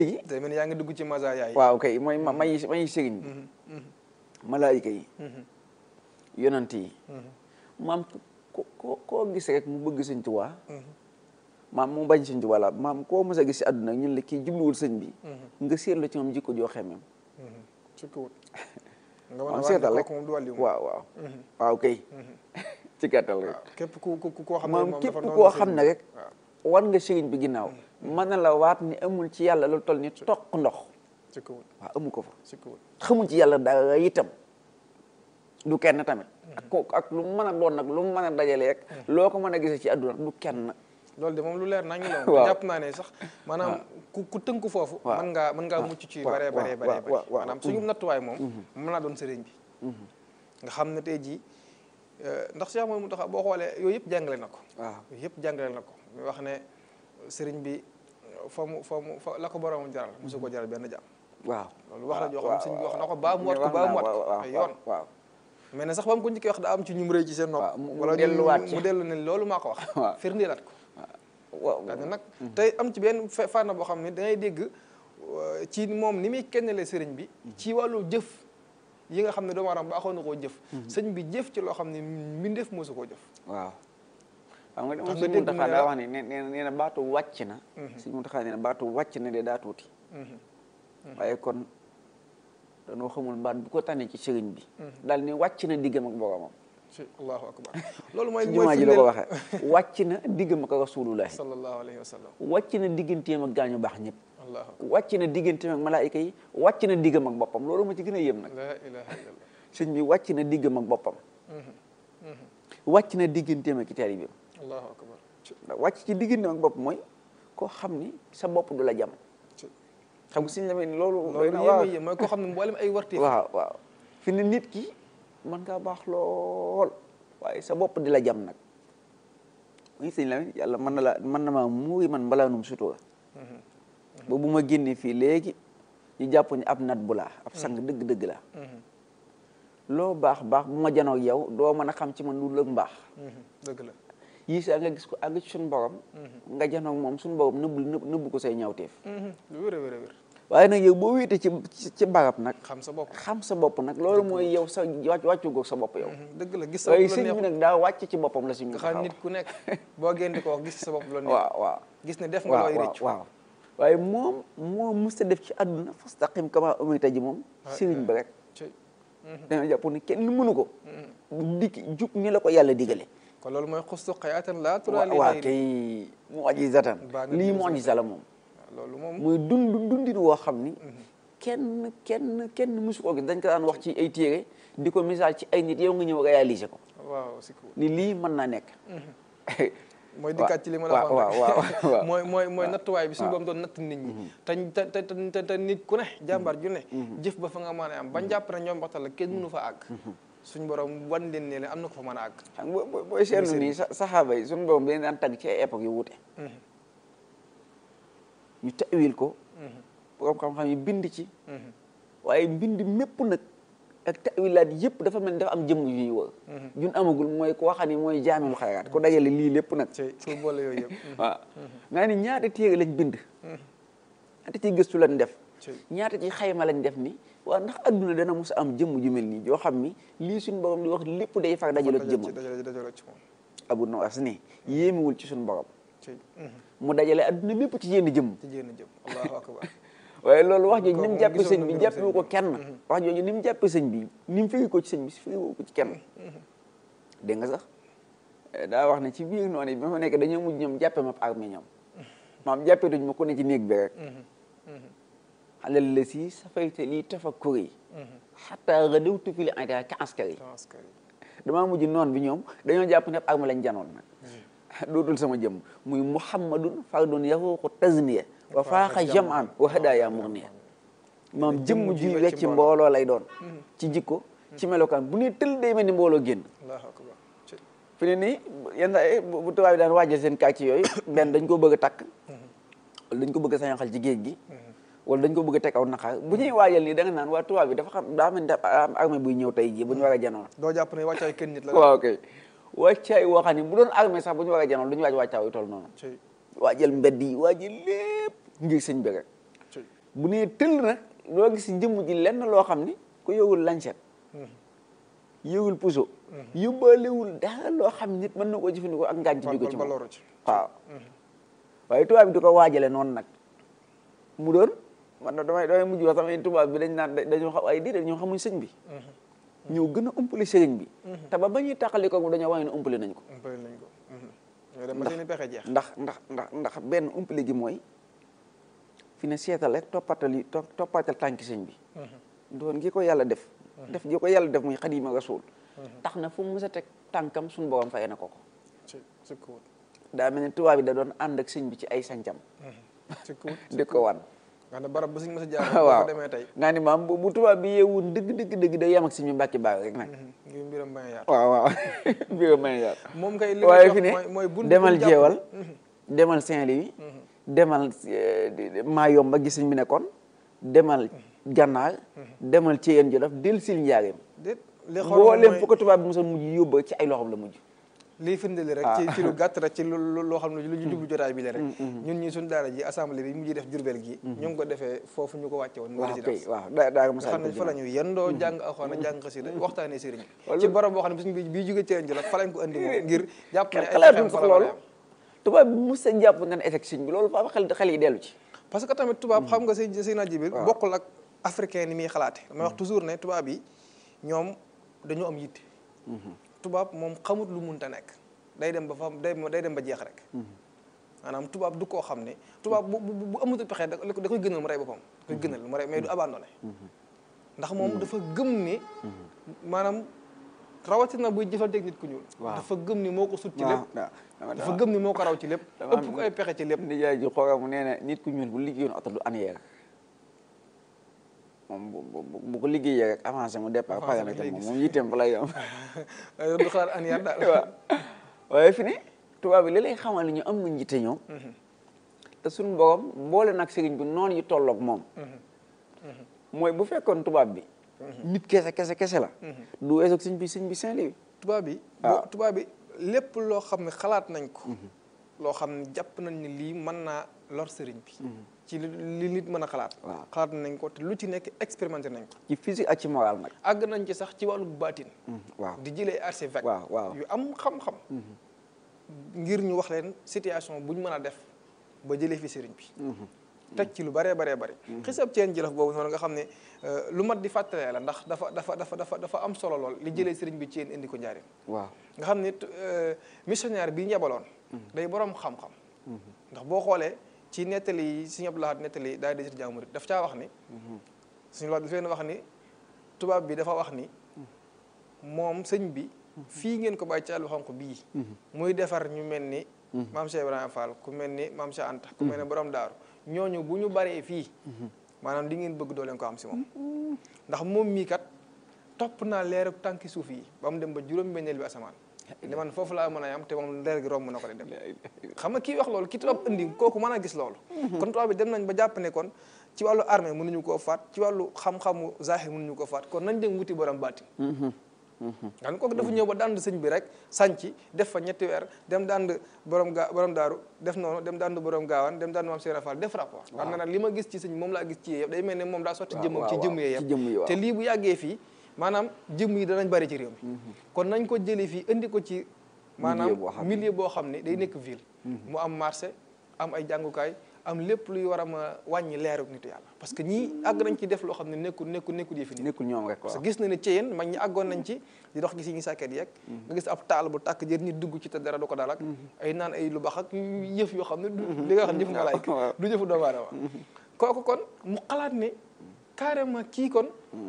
day mel ni yaa ngi dugg ci masa yaay waaw kay mooy ma may may sëriñ bi malaayika yi yonant yi maam ko ko koo gis rek mu bëgg sëñ Tuubaa maam mu bañ sëñ Tuubaa la maam koo mës a gis si àdduna ñun la kii jubluwul sëñ bi nga seetlu ci moom jikko joo xemem sukkiwut nga maam seetal rek moom du wàlliwu waaw waaw waaw kay ci gàttal rek képp ku ku koo xam ne maam moom képp dafa noonu koo sëñ xam ne bi. rek war nga sëriñ bi ginnaaw mën na la waat ni amul ci yàlla lu toll ni toq ndox sukkiwut waaw amu ko fa sukkiwut xamul ci yàlla dara itam du kenn tamit ak ko ak lu mu mën a doon nag lu mu mën a dajale rek loo ko mën a gisee ci àdduna du kenn loolu de moom lu leer nañu la Waaw. moom jàpp naa ne sax maanaam ku ku tënku foofu Waaw. mën ngaa mën ngaa mucc ci waaw, bare bare waaw, bare waaw, bare waaw, waaw. maanaam suñu nattuwaay moom mën naa doon sëriñ bi nga xam ne tey jii euh, ndax Cheikh Mouhamadou Mountakha boo xoolee yooyu yëpp jàngale na ko waaw yooyu yëpp jàngale na ko muy wax ne sëriñ bi fa mu fa mu fa la ko borom jaral mosu ko jaral benn jaam waaw loolu wax la joo xam waaw, sëñ bi wax na ko waaw. baa mu wat ko wax baa mu naa, wat waaw, ko waaw, ay yoon waaw mais ne sax ba mu ko njëkkee wax daa am ci ñu mu rëy ci seen nopp waaw, mu- mu wala ñu- delluwaat ci. mu dellu ne loolu maa ko wax waaw. firndeelaat ko waaw daal ne nag tey am ci benn fe- fànn boo xam ne da ngay dégg euh, ci moom ni muy kennale sëriñ bi ci wàllu jëf yi nga xam ne doomu aadama baaxoon na koo jëf sëñ bi jëf ci loo xam ne mbindeef mosu koo jëf waaw xam nga Tax moom nga suñu dégg Muntaxa mu ne daa la- wax ne nee nee nee na baatu wàcc na suñu Muntaxa nee na baatu wàcc na de daa tuuti waaye kon danoo xamul baat bu ko tànnee ci sëriñ bi daal ni wàcc na diggam ak boromam ci allahu akbar loolu mooy ci mooy jumaa ji la ko firndeel waxee wàcc na diggam ak rasulullahi sallallahu alayhi wa sallam wàcc na digganteem ak gaañu baax ñëpp allahu akbar wàcc na digganteem ak malaayika yi wàcc na diggam ak boppam loolu ma ci gën a yëm nag la ilaha illallah sëñ bi wàcc na diggam ak boppam wàcc na digganteem ak i taalibeem allahu akbar ci ndax wàcc ci digganteem ak bopp mooy koo xam ni sa bopp du la jam ci xam nga suñu la ni loolu loolu doy na waaw yéeme yéem mooy koo xam ne mboolem ay warti waaw waaw fi ne nit ki mën ngaa baax lool waaye sa bopp di la jam nag muy sëñ la yàlla mën na la mën na maa muuri man mbalaanum sutura ba bu ma génnee fii léegi ñu jàpp ni ab nat bu laa ab sang dëgg-dëgg laa loo baax baax bu ma janoo ak yow doo mën a xam ci man lu lëg mbaax dëgg la yii saa nga gis ko àgg ci suñu borom nga janoo ak moom suñu borom nëbb nëbb nëbb ko say ñawteef lu wér a wér a wér waaye nag yow boo wéetee ci ci ci barab nag xam sa bopp xam sa bopp nag loolu mooy yow sa wàcc wàccu goog sa bopp yow dëgg la gis sa waaye bopp la sëñ bi neexul nag daa wàcc ci boppam la si mu nga xam nit ku nekk boo génn di ko wax gis sa bopp la neex waaw waaw gis ne def nga waaw looy waaw rëccu waaw waaye moom moo musta def ci àdduna fastaqim kama umirta ji moom sëriñ bi rek ci dañoo jàpp ni kenn mënu ko dikki jub ni la ko yàlla digale kon loolu mooy xustu xayaatan laa turaa li waa xayri kay mu'jizatan Baa nga lii dugg sa mu'jiza la moom loolu moom muy dund dundin woo xam ni kenn kenn kenn mësu ko gis dañ ko daan wax ci ay téere di ko misaal ci ay nit yow nga ñëw réaliser ko waaw si ko ni lii mën naa nekk mooy dikkaat ci li ma la waaw waxoon waaw rek. waaw mooy mooy mooy nattuwaay bi suñu borom doon natt nit ñi te te te te te nit ku ne jàmbaar ju ne jëf ba fa nga mën a am bañ jàpp ne ñoom baxtal la kenn mënu fa àgg suñu borom wan leen ne leen am na ko fa mën a àgg xam nga boo booy seetlu nii sa saxaaba yi suñu borom dañ daan tagg ci ay époque yu wuute ñu tawil ko borom xam-xam yi bind ci waaye mbind mépp nag ak tawilaat yëpp dafa mel ni dafa am jëmm yu ñuy wër jun amagul mooy ko waxani mooy jaamil xayraat ko dajale lii lépp nag ci pour boole yooyu yëpp waaw nga ni ñaata téere lañ bind ñaata ci gëstu lañ def ci ñaata ci xayma lañ def ni waaw ndax adduna dana mos a am jëmm ju mel nii joo xam ni lii suñu borom di wax lépp day far dajale ci jëmm dajale dajale ci moom abu nawas ni yéemewul ci suñu borom ci mu dajale adduna lépp ci yenn jëmm ci jénn jëm allahu akbar waaye loolu wax jooju ni moom mu jàppe gisoon sëñ na bi mbirum jàppewu sëñ ko bi. kenn wax jooju ni mu jàppe sëñ bi ni mu firi ko ci sëñ bi firiwu ko ci kenn dégg nga sax eh, daa wax ne ci biir noonu yi bi ma nekk dañoo mujj ñoom jàppe ma armée ñoom maam jàppe duñ ma ko ne ci néeg bi rek xalal la si safayte lii tafakkuri xataa radawtu fi li ida ka askari transkari damaa mujj noon bi ñoom dañoo jàpp ne ab armée lañ janoon nag dootul sama jëmm muy muhammadun fardun yahuqu tazniya wa faaxa jaman wa hadaya murniya maam jëmm ji wecc mbooloo lay doon ci jikko ci melokaan bu ne tël day mel ni mbooloo génn allahu akbar ci fi ne nii yenn saa yi bu bu tubaab yi daan waajal seen kàcc yooyu benn dañ ko bëgg a takk wala dañ ko bëgg a sañaxal ci géej gi wala dañ ko bëgg a teg aw naqaar bu ñuy waajal nii da nga naan waa tubaab bi dafa xam daa mel ni dafa am armée buy ñëw tey jii bu ñu war a janoon doo jàpp ne wàccaay kenn nit la waaw kay wàccaay woo xam ne bu doon armée sax bu ñu war a janoon du ñu waaj wàccaaw yu toll noonu ci waajal mbedd yi waajal lépp ngir sëñ bi rek ci bu nee tëll nag loo gis si jëmm ji lenn loo xam ni ku yowul lancet yowul puso yóbbaalewul dara loo xam nit mën na koo jëfandikoo ak ngaañ ci jóge ci ba moom loru ci waaw waaye tubaab bi di ko waajale noonu nag mu doon man na damay damay mujj wax sama tubaab bi dañ naan dañoo xam ay déedéet ñoo xamuñ sëñ bi ñoo gën a umpale sëriñ bi te ba ba ñuy tàqali ko dañoo wax ne umpale nañ ko umpale nañ ko ñoo dem ba seen i pexe jeex ndax ndax ndax ndax benn umpale gi mooy fi ne seetal rek toppatal yi to- toppatal tànki sëñ bi doon gi ko yàlla def def gi ko yàlla def muy xadima rasul tax na fu mu mës a teg tànkam suñu borom fay na ko ko ci ci kuwut daa mel ne tubaab bi da doon ànd ak sëñ bi ci ay sancam ci kuwut di ko wan nga xam ne barab ba suñ mës a jaar boo waaw ko demee tey nga ni maam bu bu tubaab bi yeewoon dëgg dëgg dëgg day yem ak si ñu mbàkki baax rek nag ngir mbiram bañ a yaatu waaw waaw bi nga may yaar moom kay li waaye ma fi ne mooy mooy bunt demal buñ jàpp- jeewal demal Saint-Louis demal Mayomba gis nañ mi nekkoon demal Gànnaar demal Thièyène Jolof del sil njaareem déet li xool mboolem mooy fu ko tubaab bi mosoon mujj yóbba ci ay loxoom la mujj lii firndeli rek ci ci lu gàtt rek ci lu lu- loo xam ne lu ñu jublu jotaay bi la rek ñun ñi suñ daara ji assemblée bi mujj def jurbel gi ñu ngi ko defee foofu ñu ko wàcce woon mu waaw kay résidence waaw daa daa nga mos a xam ne fa la ñu yendoo jàng alxuraan jàng xasida waxtaanee sëriñ bi ci barab boo xam ne suñ bi bii jóge Thièyène Jolof fa lañ ko andi moom ngir jàpp ne ay xalaatuñ pexeem sax fa la loolu war a yem. tubaab bi mos a jàpp nga ne éteg sëñ bi loolu fa xel xel yi dellu ci parce que tamit tubaab xam nga sëy sëy naa jibil bokkul ak africain ni muy xalaate damay wax toujours ne tubaab yi ñoom dañoo am yitte tubaab moom xamut lu munta nekk day dem ba fa day day dem ba jeex rek maanaam tubaab du koo xam ne tubaab bu bu bu amatul pexe da da koy gënal mu rey boppam da koy gënal mu rey mais du abandonné ndax moom dafa gëm ne maanaam rawatina buy jëflanteeg nit ku ñuul Waaw. dafa gëm ni moo ko sut ci lépp waaw dafa gëm ni moo ko raw ci lépp dama am- ëpp ko ay pexe ci lépp nijaay ji xoogamu nee na nit ku ñuul bu liggéeyoon oto du aniyeer moom bu bu bu ko liggéeyee rek avancé mu départ pare na lay moom gis. moom yitteem fa lay yam du xalaat an yar daal waaw waaye fi ne tubaab bi li lay xamal ni ñu am nañ yitte ñoom te suñu borom boole nag sëriñ bi noonu yu tolloog moom mooy bu fekkoon tubaab bi nit kese kese kese la du weesoog sëñ bi sëñ bi Saint-Louis tubaab bi waaw. boo tubaab bi lépp loo xam ne xalaat nañ ko loo xam ne jàpp nañ ne lii mën naa lor sëriñ bi ci li li nit mën a xalaat Waaw. xalaat nañ ko te lu ci nekk expérimenté nañ ko ci physique ak ci moral nag àgg nañ ci sax ci wàllu baatin waaw di jëlee archevêque waaw waaw yu am xam-xam ngir ñu wax leen situation bu ñu mën a def ba jëlee fi sëriñ bi teg ci lu baree baree bari xisab ceen jëlaf boobu noonu nga xam ne euh, lu mat di fàttalee la ndax dafa dafa dafa dafa dafa am solo lool li jëlee sëriñ bi ceen indi ko njaarim waaw nga xam ne euh, missionnaire bi ñebaloon day borom xam-xam ndax boo xoolee ci nettali yi Sëriñ Abdou Lahad nettali daal di jaamu murit daf caa wax ni suñu wax daf leen wax ni tubaab bi dafa wax ni moom sëñ bi fii ngeen ko bàyyi ci àll xonq bii muy defar ñu mel ni maam Cheikh Ibrahima Fall ku mel ni maam Cheikh Anta ku mel ni borom daaru ñooñu bu ñu baree fii maanaam li ngeen bëgg doo leen ko am si moom ndax moom mii kat topp naa leeru tànki suuf yi ba mu dem ba juróom-benneel bi asamaan li man foofu laa mën a am te moom leer gi romb na ko de dem xam nga kii wax loolu ki tubaab indi kooku mën a gis loolu kon tubaab bi dem nañ ba jàpp ne kon ci wàllu armée mënuñu koo faat ci wàllu xam-xamu zahir mënuñu koo faat kon nañ dem wuti borom baati nga ne kooku dafa ñëw ba dànd sëñ bi rek sànci def fa ñetti weer dem dànd borom gaa borom daaru def noonu dem dànd borom gaawaan dem dànd maam Cheikh Fall def rapport xam na nag li ma gis ci sëñ moom laa gis ci yee yëpp day mel ne moom daa sotti waaw, jëmmam ci waaw, jëmm yee ci jëmm yi, yëpp waaw. te lii bu yàggee fii maanaam jëmm yi danañ bari ci réew mi kon nañ ko jëlee fii indi ko ci maanaam boo xam ne. milieu boo xam ne day nekk ville mu am marché am ay jàngukaay am lépp luy war a ma wàññi leeru nitu yàlla parce que ñii àgg nañ ci def loo xam ne nekkul nekkul nekkul yëfi nit nekkul ñoom rek parce waaw que gis na ne ci yéen mag ñi àggoon nañ ci di dox gi si ñu sàkket yeeg nga gis ab taal bu tàkk jër nit dugg ci te dara du ko dal ak ay naan ay lu bax ak yëf yoo xam ne du li nga xam ne jëfu malaayka waaw. du jëfu doomu aadama kooku kon mu xalaat ne carrément kii kon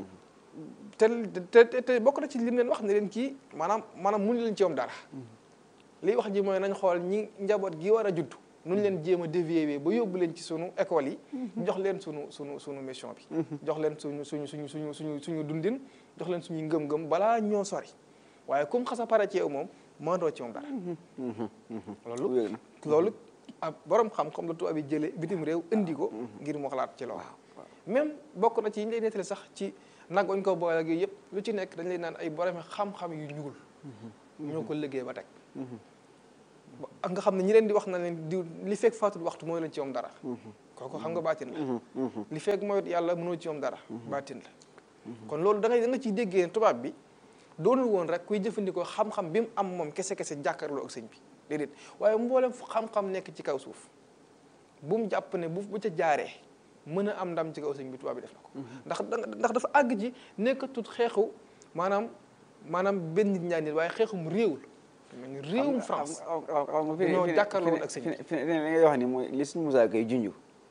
te te te- te bokk na ci lim leen wax ne leen kii maanaam maanaam mënu leen ci yoom dara liy wax ji mooy nañ xool ñi njaboot gi war a judd nu ñu leen jéem a dévier ba yóbbu leen ci sunu école yi jox leen sunu sunu sunu mission bi jox leen suñu suñu suñu suñu suñu suñu dundin jox leen suñu ngëm-ngëm balaa ñoo sori waaye comme xasa pare ci yow moom mënatoo ci moom dara loolu wér na loolu ab borom xam-xam la tubaab yi jëlee bitim réew indi ko ngir mu xalaat ci loolu même bokk na ci yi ñu lay nettali sax ci nag wañ ko boole ak yooyu yëpp lu ci nekk dañ lay naan ay borom xam-xam yu ñuul ñoo ko liggéey ba teg ak nga xam ne ñi leen di wax na leen di li fekk faatul waxtu mooy leen ci moom dara kooku xam nga baatin la li fekk mooy yàlla mënoo ci moom dara baatin la kon loolu da ngay da nga ciy déggee tubaab bi doonul woon rek kuy jëfandikoo xam-xam bi mu am moom kese-kese jàkkaarloo ak sëñ bi déedéet waaye mboolem fu xam-xam nekk ci kaw suuf bu mu jàpp ne bu bu ca jaaree mën a am ndam ci kaw sëñ bi tubaab bi def na ko ndax ndax dafa àgg ci nekkatut xeexu maanaam maanaam benn nit ñaar nit waaye xeexum réew la mel ni réewum France xam nga ñoo jàkkaarloo woon ak sëñ bi fi ne li ngay wax ni mooy li suñu Musaa koy junj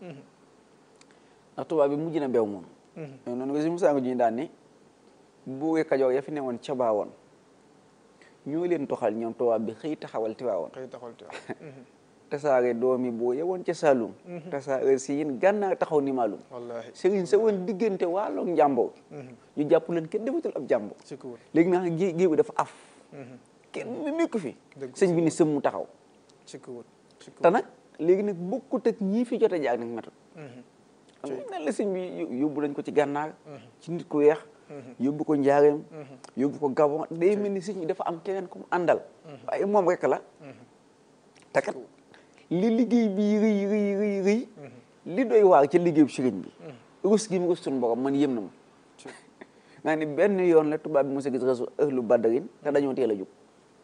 ndax tubaab bi mujj na beew moom noonu nga suñu Musaa nga junj daan ni buuri Kajoor ya fi newoon ca baawoon ñoo leen toxal ñoom tubaab bi xëy taxawal Tiwaawoon xëy taxawal Tiwaawoon tasaare doomi boo yewoon ca Saalum tasaare si yéen gànnaar taxaw ni maalum wallaahi sëriñ sa woon diggante waaloog njàmboo ñu jàpp leen kenn defatul ab jàmboo ci ko léegi naa gée géew bi dafa af kenn nekk fi Dëgg sëñ bi ni sëm mu taxaw ci ko ci ko te nag léegi nag bokkut ak ñii fi jot a jaar nag metut xam nga nan la sëñ bi yóbbu nañ ko ci gànnaar ci nit ku weex yóbbu ko njaareem yóbbu ko gabon day mel ni sëñ bi dafa am keneen ku mu àndal waaye moom rek la te kat li liggéey bi rëy rëy rëy rëy li doy waar ci liggéey bu sëriñ bi rus gi mu rus suñu borom man yëm na ma nga ni benn yoon la tubaab bi mos a gis rasul ahlu badarin te dañoo teel a jóg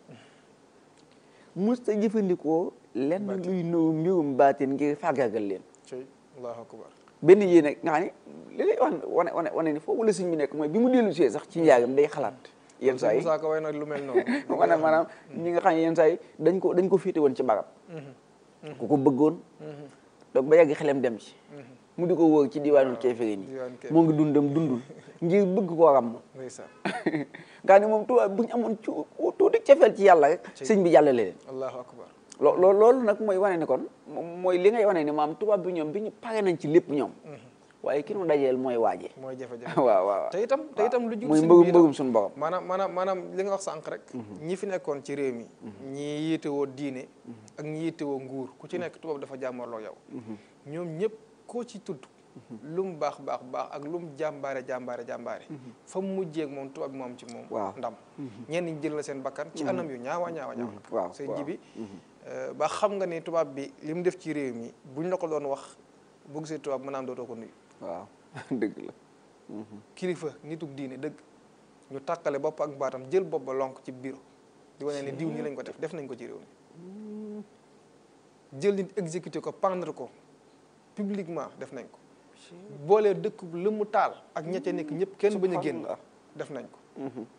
mos ta jëfandikoo lenn luy nëw mbirum baatin ngir fàggaagal leen ci allahu akbar benn yéen nag nga xam ne li lay wax wane wane wane ni foofu la sëñ bi nekk mooy bi mu dellu see sax ci njaagam day xalaat yenn saa yi Musaa Ka way nag lu mel noonu maanaam maanaam ñi nga xam ne yenn saa yi dañ ko dañ ko féete woon ci barab ku ko bëggoon donc ba yàgg xelem dem ci mu di ko wóor ci diwaanul keefere nii diwaan kay moo ngi dundam dundul ngir bëgg koo ràmm ndeysaan nga ne moom tubaab bu ñu amoon ci tuuti cefeel ci yàlla rek sëñ bi jàllale leen allahu akbar loo loo loolu nag mooy wane ni kon moom mooy li ngay wane ni maam tubaab bi ñoom bi ñu pare nañ ci lépp ñoom waaye ki nu dajeel mooy waaje mooy jafe-jafe waaw waaw te itam te itam lu jug mooy sëñ mbëgum bi itam mbëgum suñu borom maanaam maanaam maanaam li nga wax sànq rek ñi fi nekkoon ci réew mi ñi yiitewoo diine ak ñi yiitewoo nguur ku ci nekk tubaab dafa jàmmarloo yow ñoom ñëpp koo ci tudd lu mu baax baax baax ak lu mu jàmbaare jàmbaare jàmbaare fa mu mujjee ak moom tubaab bi moom ci moom Waaw. ndam ñenn ñi jël la seen bakkan ci anam yu ñaawa ñaawa ñaawa waaw seen waaw. ji bi ba xam nga ni tubaab bi li mu def ci réew mi buñ la ko doon wax bu gisee tubaab mën naa am dootoo ko nuyu waaw dëgg la kilifa nitug diine dëgg ñu tàkkale bopp ak baatam jël bopp ba lonk ci bureau di wane ne diw nii lañ ko def def nañ ko ci réew mi jël nit exécuté ko pendre ko publiquement def nañ ko boolee dëkk bu lëmu taal ak ñette nekk ñëpp kenn bañ a génn Subhanallah. def nañ ko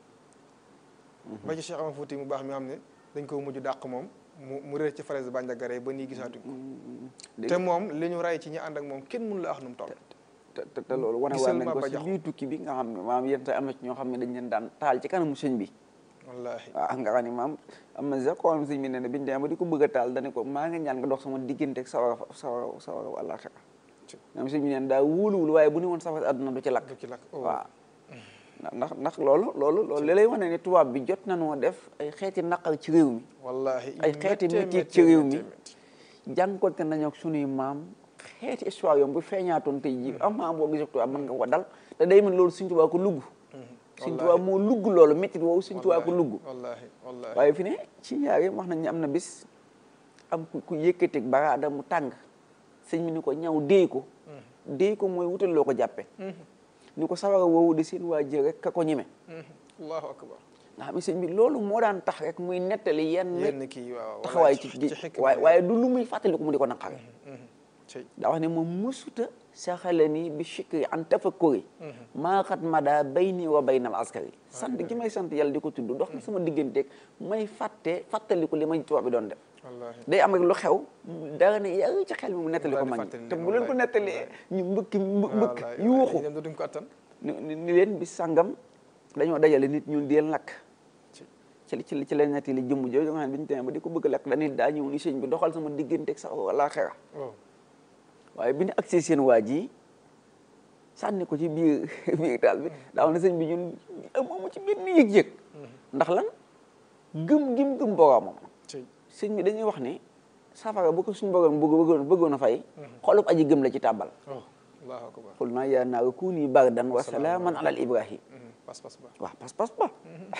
ba ci Cheikh Amar Fouti mu baax mi xam ne dañ ko mujj dàq moom mu mu réer ci falaise Bandiagara ba nii gisaatuñ ko dégg te moom li ñu rey ci ñi ànd ak moom kenn mënu la wax nu mu toll te te te loolu wane gisal waan nañ ma ko ba ci jaxu. biir tukki bi nga xam ne maam yéen tey am na ci ñoo xam ne dañ leen daan taal ci kanamu sëñ bi wallaahi waaw nga xam ne maam am na sax koo xam ne sëñ bi nee na biñu demee ba di ko bëgg a taal dane ko maa ngi ñaan nga dox sama diggante ak sawara sawara sawara àllaaxira maam sëñ bi neen daa wóoluwul waaye bu ni woon safara àdduna du ci lakk du ci lakk oh. waaw ndax ndax loolu loolu loolu li lay wane ne tubaab bi jot nañoo def ay xeeti naqar ci réew mi wallahi ay xeeti méttee, métier méttee, ci réew mi méttee, méttee. jànkoonte nañu ak sunuy maam xeeti histoire yoom bu feeñaatoon tey jii am maam boo gisee tubaab mën nga ko dal te day mën loolu Sëñ Tuubaa ko lugg Sëñ Tuubaa moo lugg loolu méttit woowu Sëñ Tuubaa ko lugg wallahi wallahi waaye fi ne ci ñaari wax nañ ne am na bis am ku ku yëkkateeg baraada mu tàng sëñ bi ni ko ñaw déey ko déey ko mooy wutal loo ko jàppe ni ko sawara woowu de seen waa jë rek ka ko ñeme Mhm. allahu akbar nga xam ne sëñ bi loolu moo daan tax rek muy nettali yenn yenn kii waaw taxawaay wallahi ci gi xikma waaye yi. waaye du lu muy fàttaliku mu di ko naqare Mhm. Cey. daa wax ne moom musuta saxale ni bi chikri an tafakkuri maa xat mada bayni wa baynal askari sant gi may sant yàlla di ko tudd dox na sama digganteeg may fàtte fàttaliku li may tubaab bi doon def wallahi day am rek lu xew dara ne yàlla ci xel mi mu nettali ko Daal di mag ñi fàttali te leen, bu leen ko wallahi, nettalee ñu mbëkki mbë- mbëkk wallahi, yu wallahi. waxu ñoom dootuñ ko attan ni ni- ni leen bi sàngam dañoo dajale nit ñun di leen lakk Ci. ci li ci li ci leen nettali jëmm jooju nga xam ne bi ñu demee ba di ko bëgg a lakk dañuy daa ñëw ni sëñ bi doxal sama digganteeg sax wala xera oh waaye bi ñu agsee seen waa ji sànni ko ci biir biir taal bi daaw na sëñ bi ñun amu ci benn yëg-yëg ndax lan gëm gim gëm boroomam Cey. sëñ bi dañuy wax ne safara bu ko suñu borom bëgg bëggoon bëggoon a fay xolub aji gëm la ci tàbbal oh allahu akbar xul naa yaa naaru kuuni bardan wa salaaman alal ibrahim Mhm. pas-pas ba waaw pas-pas ba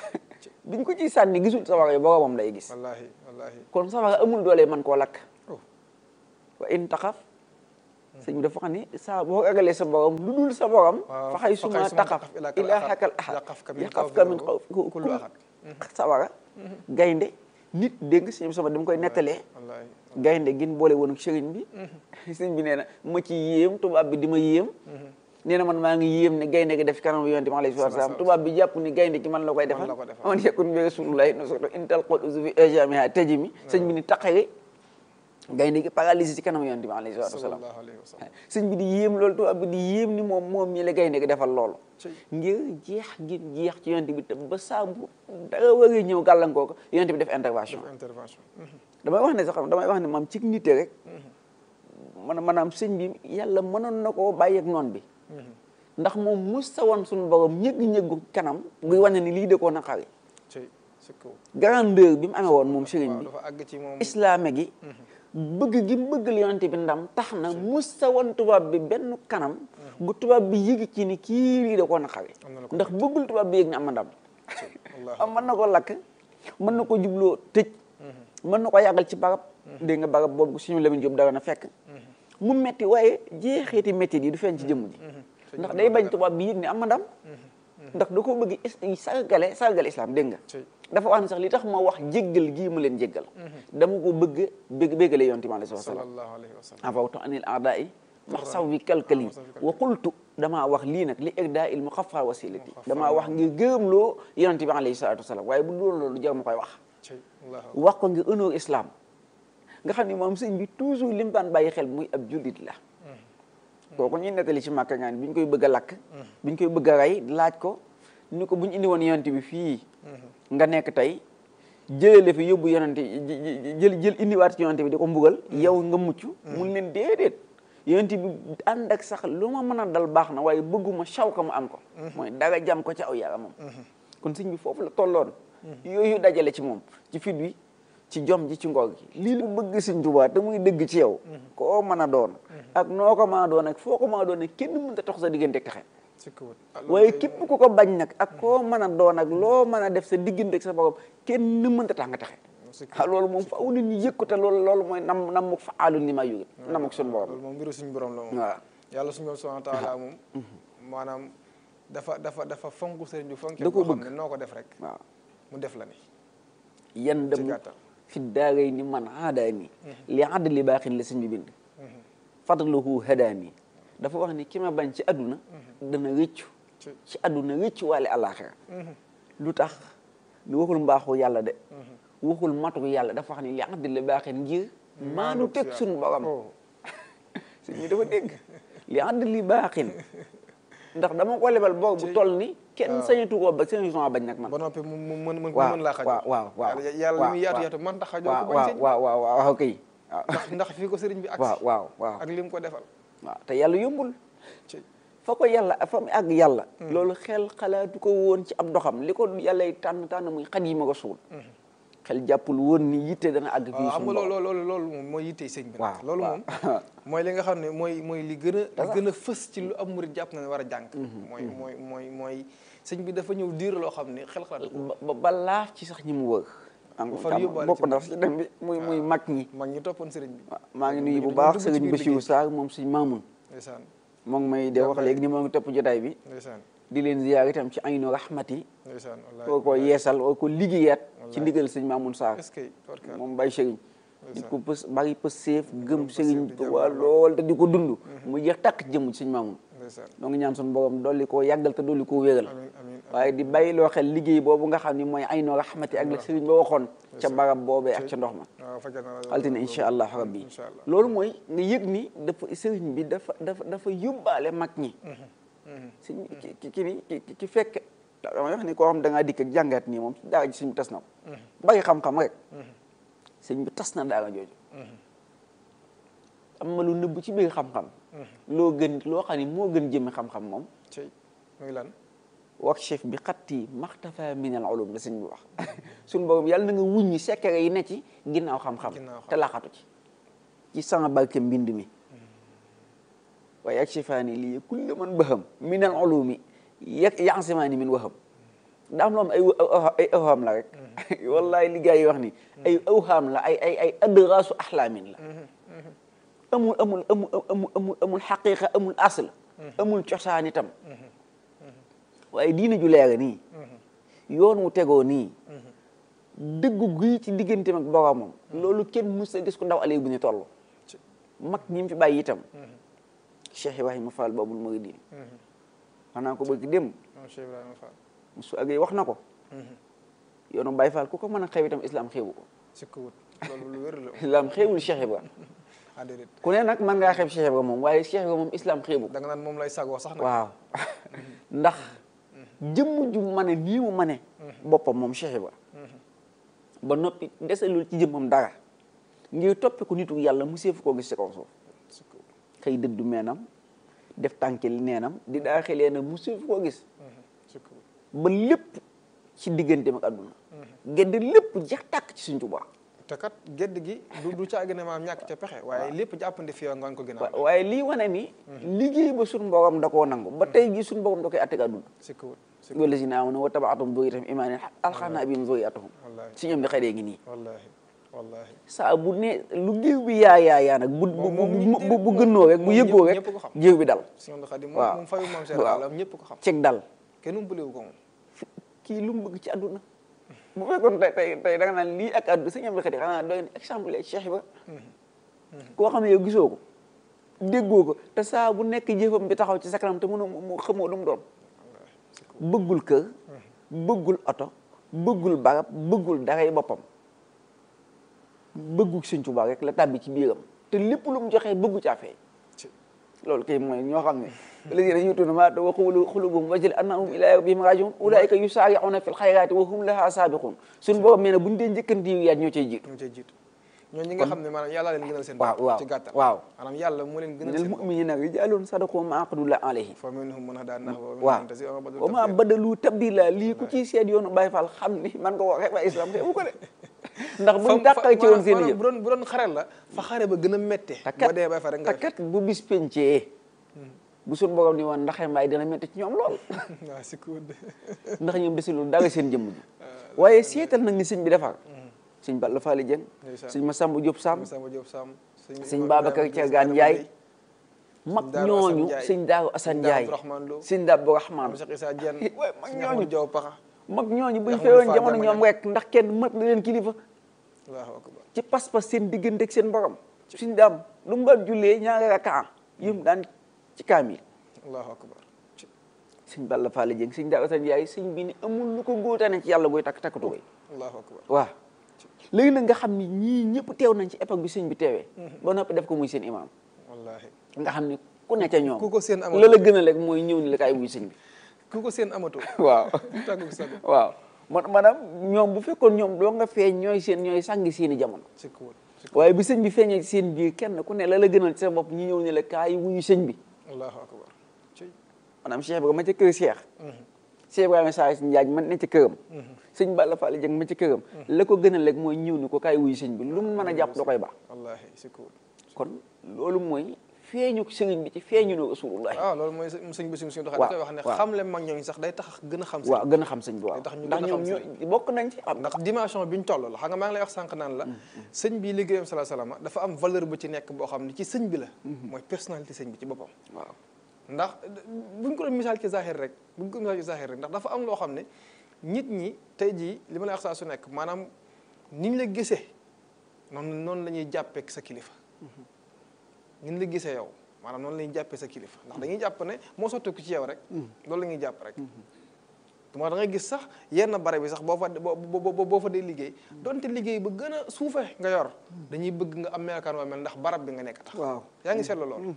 biñ ko ciy sànni gisul sawara yi boromam lay gis wallahi wallahi kon sawara amul doole man koo lakk oh wa in taxaf sëñ bi dafa xam ni saa boo ragalee sa borom lu dul sa borom waaw fa xay suma taxaf ilaahakal ahad yaqafka min yaqafka min xawfi kullu ahad sawara gaynde nit dégg nga sëñ bi sama dama koy nettalee wallahi gaynde gin boole woon ak sëriñ bi sëriñ bi nee na ma ci yéem tubaab bi di ma yéem nee na man maa ngi yéem ne gaynde gi def ci kanam yonent bi alayhi salaatu wa salaam tubaab bi jàpp ni gaynde gi man la koy defal la ko defal. aman yakun bi rasulullahi no soto intal qol usu fi ajamiha tajimi sëñ bi ni taqari gaynde gi paralysé ci kanam yonent bi alayhi salaatu wa salaam sallallahu alayhi wa sallam sëñ bi di yéem loolu tubaab bi di yéem ni moom moom ñi la gaynde gi defal loolu Ci. ngir jeex gi jeex ci yonent bi te ba saabu dara waree ñëw gàllankoo ko yonent bi def intervention intervention Mhm. damay wax ne sax damay wax ne maam ci nite rek man maanaam sëñ bi yàlla mënoon na koo bàyyi ak noon bi ndax moom mus sa woon suñu borom ñëgg-ñëggu kanam guy wane ni lii de koo naqari ci si kaw grandeur bi mu amee woon moom sëriñ waaw bi dafa àgg ci moom islaame gi bëgg gi mu bëgg yonent bi ndam tax na mus sa woon tubaab bi benn kanam gu tubaab bi yëg ci ni kii lii de koo naqari Am na la ko ndax bëggul tubaab bi yëg ni am na ndam Allah am mën na ko lakk mën na ko jubloo tëj mën na ko yàggal ci barab dégg nga barab boobu suñu Lamine Diop dara na fekk mu metti waaye jeexeeti métti yi du feeñ ci jëmm ji ndax day bañ tubaab bi yëg ni am na ndam ndax da ko bëgg is- sargale sargale islam dégg nga ci dafa wax ne sax li tax ma wax jéggal gii ma leen jéggal dama ko bëgg bégg béggale yonent bi alayhi salaam sallallahu alayhi wa sallam avawtu anil aadai max saw bi kalkali wa qultu damaa wax lii nag li egda il mu xafa wasilati damaa wax ngir gërëmloo yonent bi alayhi salatu wasalaam waaye bu loolu loolu jar ma koy wax ci Allah wax ko ngir honneur islam nga xam ne moom sëñ bi toujours li mu daan bàyyi xel muy ab jullit la kooku ñuy nettali ci màkka ngaan bi ñu koy bëgg a lakk bi ñu koy bëgg a rey laaj ko ni ko bu ñu indi woon yonent bi fii nga nekk tey jëlale fi yóbbu yonent jël jël indiwaat ci yonent bi di ko mbugal yow nga mucc mun leen déedéet yonent bi ànd ak sax lu ma mën a dal baax na waaye bëgguma saw ka mu am ko mooy dara jam ko ci aw yaramam kon sëñ bi foofu la tolloon yooyu dajale ci moom ci fit wi ci jom ji ci ngor gi lii lu bëgg sëñ Tuubaa te muy dëgg ci yow koo mën a doon ak noo ko mën a doon ak foo ko mën a doon ak kenn mënta tax sa diggante texe ci kaw waaye képp ku ko bañ nag ak koo mën a doon ak loo mën a def sa diggante ak sa borom kenn mënta tax nga texe ah loolu moom faaw nit ñi yëg ko te loolu loolu mooy nam nam muk fa aalun li ma yurit nam ak suñu borom loolu moom mbiru suñu borom la moom waaw yàlla suñu borom subhanahu wa taala moom maanaam dafa dafa dafa fonk sëriñ bi fonk Da koo boo xam bëgg. ne noo ko def rek waaw mu def la ni yan ci dem gàttal fi daaray ni man aadaani li adli baaxin la sëñ bi bind fadluhu hadaani dafa wax ni ki ma bañ ci àdduna dana rëccu ci ci àdduna rëccu waale àllaaxira lu tax ni waxul mbaaxu yàlla de waxul matu yàlla dafa wax ni li adli baaxin ngir maanu teg suñu borom oh sëñ bi dafa dégg li adli baaxin ndax dama ko lebal bor bu toll ni kenn sañatu koo ba sañatu koo bañ nag man ba noppi mu mu mën mën waaw mën laa xajal waaw waaw waaw yàlla yàlla li muy yaatu yaatu man tax xajoo waaw ko bañ sëñ waaw waaw waaw waaw kay waaw ndax ndax fii ko sëriñ bi waaw agsi waaw waaw ak li mu ko defal waaw te yàlla yombul ci fa ko yàlla fa mu àgg yàlla loolu xel xalaatu ko woon ci ab doxam li ko yàllay tànn tànn muy xat yi ma ko suul xel jàppul woon ni yitte dana àgg fii waaw xam suñu nga borom loolu loolu loolu moom mooy yittey sëñ bi nag waaw loolu waaw. moom mooy li nga xam ne mooy mooy li gën a li gën a fës ci lu am murit jàpp na ne war a jàng mooy mooy mooy mooy sëñ bi dafa ñëw diir loo xam ne xel xalaat ko ba ba laaf ci sax ñi mu wër am far yóbbaale bokk ci ndax ci dem bi muy muy mag ñi mag ñi toppoon sëriñ bi waaw maa ngi nuyu bu dañu baax dugg ci sëriñ biir Bassirou liggéey. Sarr moom suñ maamun ndeysaan moo ngi may de wax léegi ni moo ngi topp jotaay bi ndeysaan di leen ziyaar itam ci aynu rahmati ndeysaan koo ko yeesal oo ko liggéeyaat ci ndigal sëñ Maamun Sarr est-ce que barka moom bay sëriñ nit Ndeysaan. ku pës bari pës seef gëm pës sëriñ seef di Tuubaa jàmbaar lool te di ko dund mu jeex takk ci jëmm ci sëñ Maamun ndeysaan noo ngi ñaan suñu borom dolli koo yàggal te dolli koo wéral amiin amiin waaye di bàyyi loo xel liggéey boobu nga xam ni mooy aynu rahmati ak la sëriñ ba waxoon ca barab boobee ak ca ndox ma waaw fajal na la altine incha allah rabbi incha allah loolu mooy nga yëg ni dafa sëriñ bi dafa dafa dafa yóbbaale mag ñi si ki ki ki ki ki fekk damay wax ni koo xam da ngaa dikk ak jàngat nii moom daara ji sëñ bi tas na ko bari xam-xam rek sëñ bi tas na daara jooju am na lu nëbb ci biir xam-xam loo gën loo xam ni moo gën jëmmi xam-xam moom ci muy lan wax chef bi xatti maxtafa min al ulum la sëñ bi wax suñu borom yàlla na nga wuññi secret yi ne ci ginnaaw xam-xam Ginnaaw xam. te laxatu ci ci sama barke mbind mi waaye yakshifaani lii kulli man baham min al ulumi yak yansimaani min waham daa am loo am ay ay awhaam la rek wallahi li gars yi wax ni ay awhaam la ay ay ay adraasu axlaamin la amul amul amul amul amul amul xaqiqa amul asl amul cosaan itam waaye diina ju leer nii yoon wu tegoo nii dëggu gi ci digganteem ak boromam loolu kenn mus a gis ku ndaw ale bu ñu toll mag ñi mu fi bàyyi itam Cheikh Ibrahima Fall Babul Mouridine xanaa ko bëgg dem Cheikh Ibrahima Fall su agee wax na ko yoonu Baye Fall ku ko mën a xew itam islam xewu ko sikkuwut loolu lu wér la islam xewul Cheikh Ibrahima ah déedéet ku ne nag mën ngaa xeeb Cheikh Ibrahima moom waaye Cheikh Ibrahima moom islam xewu ko da nga naan moom lay sagoo sax nag waaw ndax jëmm ju ma ne nii mu ma ne boppam moom Cheikh Ibrahima ba noppi desalul ci jëmmam dara ngir toppe ko nitu yàlla mu seefu koo gis ci kaw suuf sikkuwut xëy dëddu meenam def tànkil neenam di daa xelee na mu seefu koo gis sikkuwut ba lépp ci digganteem ak àdduna gedd lépp jeex tàkk ci Sëñ Tuubaa te kat gedd gi du du caagi ne maam ñàkk ca pexe waaye lépp jàppandi fi yow nga ko gën a wa- waaye lii wane ni liggéey ba suñ borom da koo nangu ba tey jii suñ borom da koy atteg àdduna sikkuwut sikkuwut wallazina aamanu wa tabaatum duriyatahum imaanan alxaqnaa bihim zurriyatahum wallaahi si ñoom di xëy ngi nii wallaahi wallaahi saa bu ne lu géew bi yaa yaa yaa nag bu bu bu bu bu gënnoo rek bu moom yëggoo ñëpp- rek ñëpp ko xam. géew bi dal si ñoom Xaadim waaw. moom moom fayu maam Cheikh waaw. Alla ñëpp ko xam ceg dal kenn umpalewu ko moom kii lu mu bëgg ci àdduna bu fekkoon tey tey tey da nga naan lii ak àdduna si ñoom di xëy xanaa doy na exemple ak Cheikh Ibra koo xam ne yow gisoo ko déggoo ko te saa bu nekk jëfam bi taxaw ci sa kanam te mënu mu xamoo lu mu doon bëggul kër bëggul oto bëggul barab bëggul daray boppam bëggul Sëñ Tuubaa rek la tàbbi ci biiram te lépp lu mu joxee bëggu caa feeñ ci loolu kay mooy ñoo xam ne alladina yutuuna maa aataw wa qulubuhum wajilatun annahum ilaa rabbihim raaji'uun ulaa'ika yusaari'uuna fil xayraati wa hum lahaa saabiquun suñu borom nee na buñu dee njëkkanti yu yaat ñoo cay jiitu ñoo cay jiitu ñoo ñi nga xam ne maanaam yàlla leen gënal seen waaw bopp waaw ci gàttal waaw maanaam yàlla moo leen gënal minal seen bopp mu'miniina rijaalun sadaqu maa ahadullah alayhi fa minhum man hadaa nahwa waaw wa maa badalu tabdila lii ku ciy seet yoonu Baay Faal xam ni man ko waxee ba islam xeebu ko de ndax buñ tàqal ci woon seen i jëf bu doon bu doon xare la fa xare ba gën a méttee te boo dee bay fa rek nga te kat bu bis pencee bu suñ borom ni woon ndaxe mbaay dina métti ci ñoom lool waaw si ko de ndax ñoom desulul dara seen jëmm ji waaye seetal nag ni sëñ bi defar sëñ Balla Faali Jeng Ndeysaan. sëñ Masamba Diop Sam Samba Diop Sam sëñ Babacar Thiergane Ndiaye mag Daaru Assane ñooñu Ndiaye. sëñ Daaru Assane Sëñ Ndiaye Daaru Abdourahmane Lo. sëñ Daaru Rahman Cheikh Issa Diène waaye mag sëñ ñooñu Ahmadou Diaw Paxa mag ñooñu buñ Ahmadou feewoon Fall jamono Diamagne. ñoom rek ndax kenn mat na leen kilifa Allahu akbar ci pas-pas seen diggante ak seen borom suñ daam lu mu daan jullee ñaari rakaa yum daan ci kaamil Allahu akbar ci sëñ Balla Faali Jeng sëñ Daaru Assane Ndiaye sëñ bi ni amul lu ko góotane ci yàlla buy takk takkatu koy Allahu akbar waaw léegi nag nga xam ni ñii ñëpp teew nañ ci époque bi sëñ bi teewee ba noppi def ko muy seen imaam wallahi nga xam ni ku ne ca ñoom ku ko seen amatu la la gën a lekk mooy ñëw ni la kaay wuy sëñ bi ku ko seen amatu waaw tàggu sago waaw man maanaam ñoom bu fekkoon ñoom doo nga feeñ ñooy seen ñooy sàngi seeni jamono si ko si ko waaye bi sëñ bi feeñee ci seen biir kenn ku ne la la gënal ci sa bopp ñi ñëw ni la kaay wuyu sëñ bi Allahu akbar ci maanaam Cheikh Ibrahima ma ca kër Cheikh Cheikh Ibrahima saa si njaaj man ne ca këram sëñ Balla Fall Dieng ma ca këram la ko gën a lekk mooy ñëw ni ko kaay wuyu sëñ bi lu mu mën a jàpp da koy baax wallahi si ko kon loolu mooy feeñu sëriñ bi ci feeñu no rasulullah waaw loolu mooy sëñ bi suñu suñu doxal waaw da koy wax ne waaw. xam le mag ñooñu sax day tax gën a xam sëñ waaw gën a xam sëñ bi waaw Day tax ñu ndax gën a ñoom xam ñoo bokk nañ ci am ndax dimension bi ñu toll la xam nga maa ngi lay wax sànq naan la sëñ bi liggéeyam sala salama dafa am valeur bu ci nekk boo xam ne ci sëñ bi la mooy personnalité sëñ bi ci boppam waaw ndax buñ ko doon misaal ci zahir rek buñ ko misaal ci zahir rek ndax dafa am loo xam ne nit ñi tey jii li ma lay wax saa su nekk maanaam niñ la gisee noonu noonu la ñuy jàppee sa kilifa niñ la gisee yow maanaam noonu la ñuy jàppee sa kilifa ndax dañuy jàpp ne moo sotteeku ci yow rek loolu la ñuy jàpp rek moo da ngay gis sax yenn bare bi sax boo fa boo boo boo fa dee liggéey donte liggéey ba gën a suufe nga yor dañuy bëgg nga am melokaan waa mel ndax barab bi nga nekk tax waaw yaa ngi seetlu loolu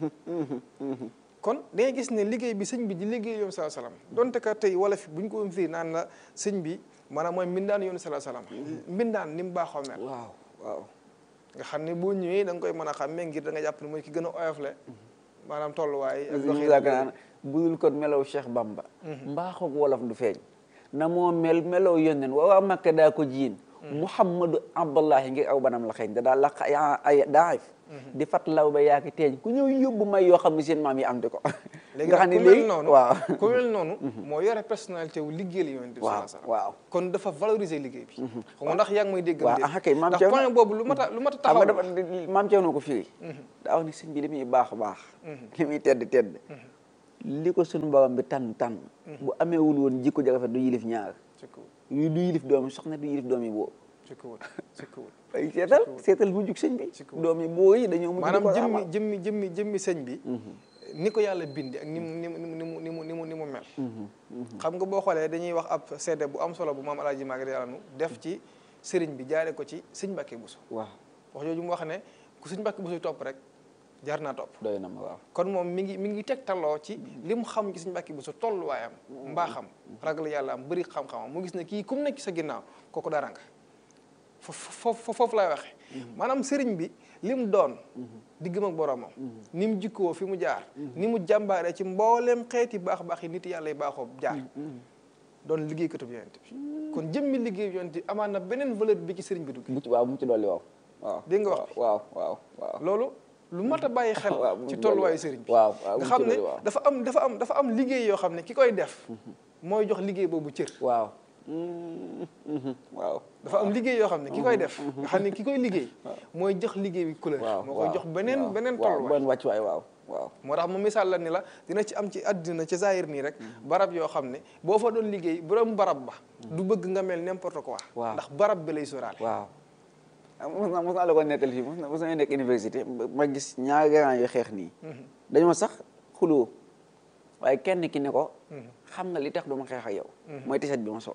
kon da ngay gis ne liggéey bi sëñ bi di liggéey yoon salaa salaam donte ka tey wala fi bu ñu ko firi naan la sëñ bi maanaam mooy mbindaan yoon salaa salaam mbindaan ni mu baaxoo mel waaw waaw nga xam ne boo ñëwee da nga koy mën a xàmmee ngir da nga jàpp ne mooy ki gën a oyofle maanaam tolluwaay ak ñu doxin yaakaar naan budul kon melaw Cheikh Bamba mbaaxoog wolof du feeñ na moo mel melaw yónneen waa waa Makka daa ko jiin muhammadu abdullahi ngir aw banam la xeeñ da daa laq ay ay daif di fat law ba yaaki teeñ ku ñëw yóbbu may yoo xam ne seen maam yi am di ko léegi nga xam nag ne ku mel léegi noonu waaw ku mel noonu moo yore personnalité wu liggéeyal yonent bi waaw sallallahu alayhi wasallam waaw kon dafa valoriser liggéey bi xam nga ndax yaa ngi may dégg waaw ah kay maam ndax Thierno point boobu lu mat a lu mat a xam taxaw nga la. dafa maam Thierno ko firi daa wax ni sëñ bi li muy baax baax li muy tedd tedd li ko suñu borom bi tànn tànn bu ameewul woon jikko ja rafet du yilif ñaar ci kaw yu du yilif doomi soxna du yilif doomi boo ci kaw ci kaw ay seetal seetal mu jug sëñ bi ci kaw. doomi boo yi dañoo mujj di maanaam ko jëmmi amal. jëmmi jëmmi jëmmi sëñ bi ni ko yàlla bindi ak ni mu ni mu ni mu ni mu ni mu ni mu mel xam nga boo xoolee dañuy wax ab seede bu am solo bu maam alaaji Maguette yàlla nu def ci sëriñ bi jaare ko ci sëñ Mbàkke Buso waaw wax jooju mu wax ne ku sëñ Mbàkke Buso topp rek jaar naa topp doy na ma waaw kon moom mi ngi mi ngi tegtaloo ci li mu xam ci sëñ Mbàkke Buso tolluwaayam mbaaxam ragal yàlla am bëri xam-xamam mu gis ne kii ku mu nekk ci sa ginnaaw kooku dara nga foofu foofu laay waxee maanaam sëriñ bi li mu doon diggam ak boromam ni mu jikkoo fi mu jaar ni mu jàmbaaree ci mbooleem xeeti baax baax yi nit yàlla yi baaxoo jaar doon liggéeykatu bi yonent bi kon jëmmi liggéey bi yonent bi amaan na beneen valeur bi ci sëriñ bi dugg bu ci waaw bu mu ci dolli waaw waaw Dégg nga wax bi? waaw waaw waaw loolu lu mat a bàyyi xel waaw bu mu ci ci tolluwaayu dolli sëriñ bi waaw waaw bu nga mu ci xam ne dolli waaw. dafa am dafa am dafa am liggéey yoo xam ne ki koy def mooy jox liggéey boobu cër waaw Mm, mhm, waaw dafa am liggéey yoo xam ne ki koy def nga xam ne ki koy liggéey mooy jox liggéey bi couleur waaw moo koy jox beneen waaw, beneen waaw tolluwaay benn wàccuwaay waaw waaw moo tax mu misaal la ni la dina ci am ci àddina ci zahir nii rek barab yoo xam ne boo fa doon liggéey borom barab ba du bëgg nga mel n'importe quoi Waaw. ndax barab bi lay sóoraale waaw ah mos naa mos naa la ko nettal fii mos na mos na nekk université ma gis ñaari grand yu xeex nii dañoo sax xuloo waaye kenn ki ne ko xam nga li tax du ma xeex ak yow mooy tiset bi ma sol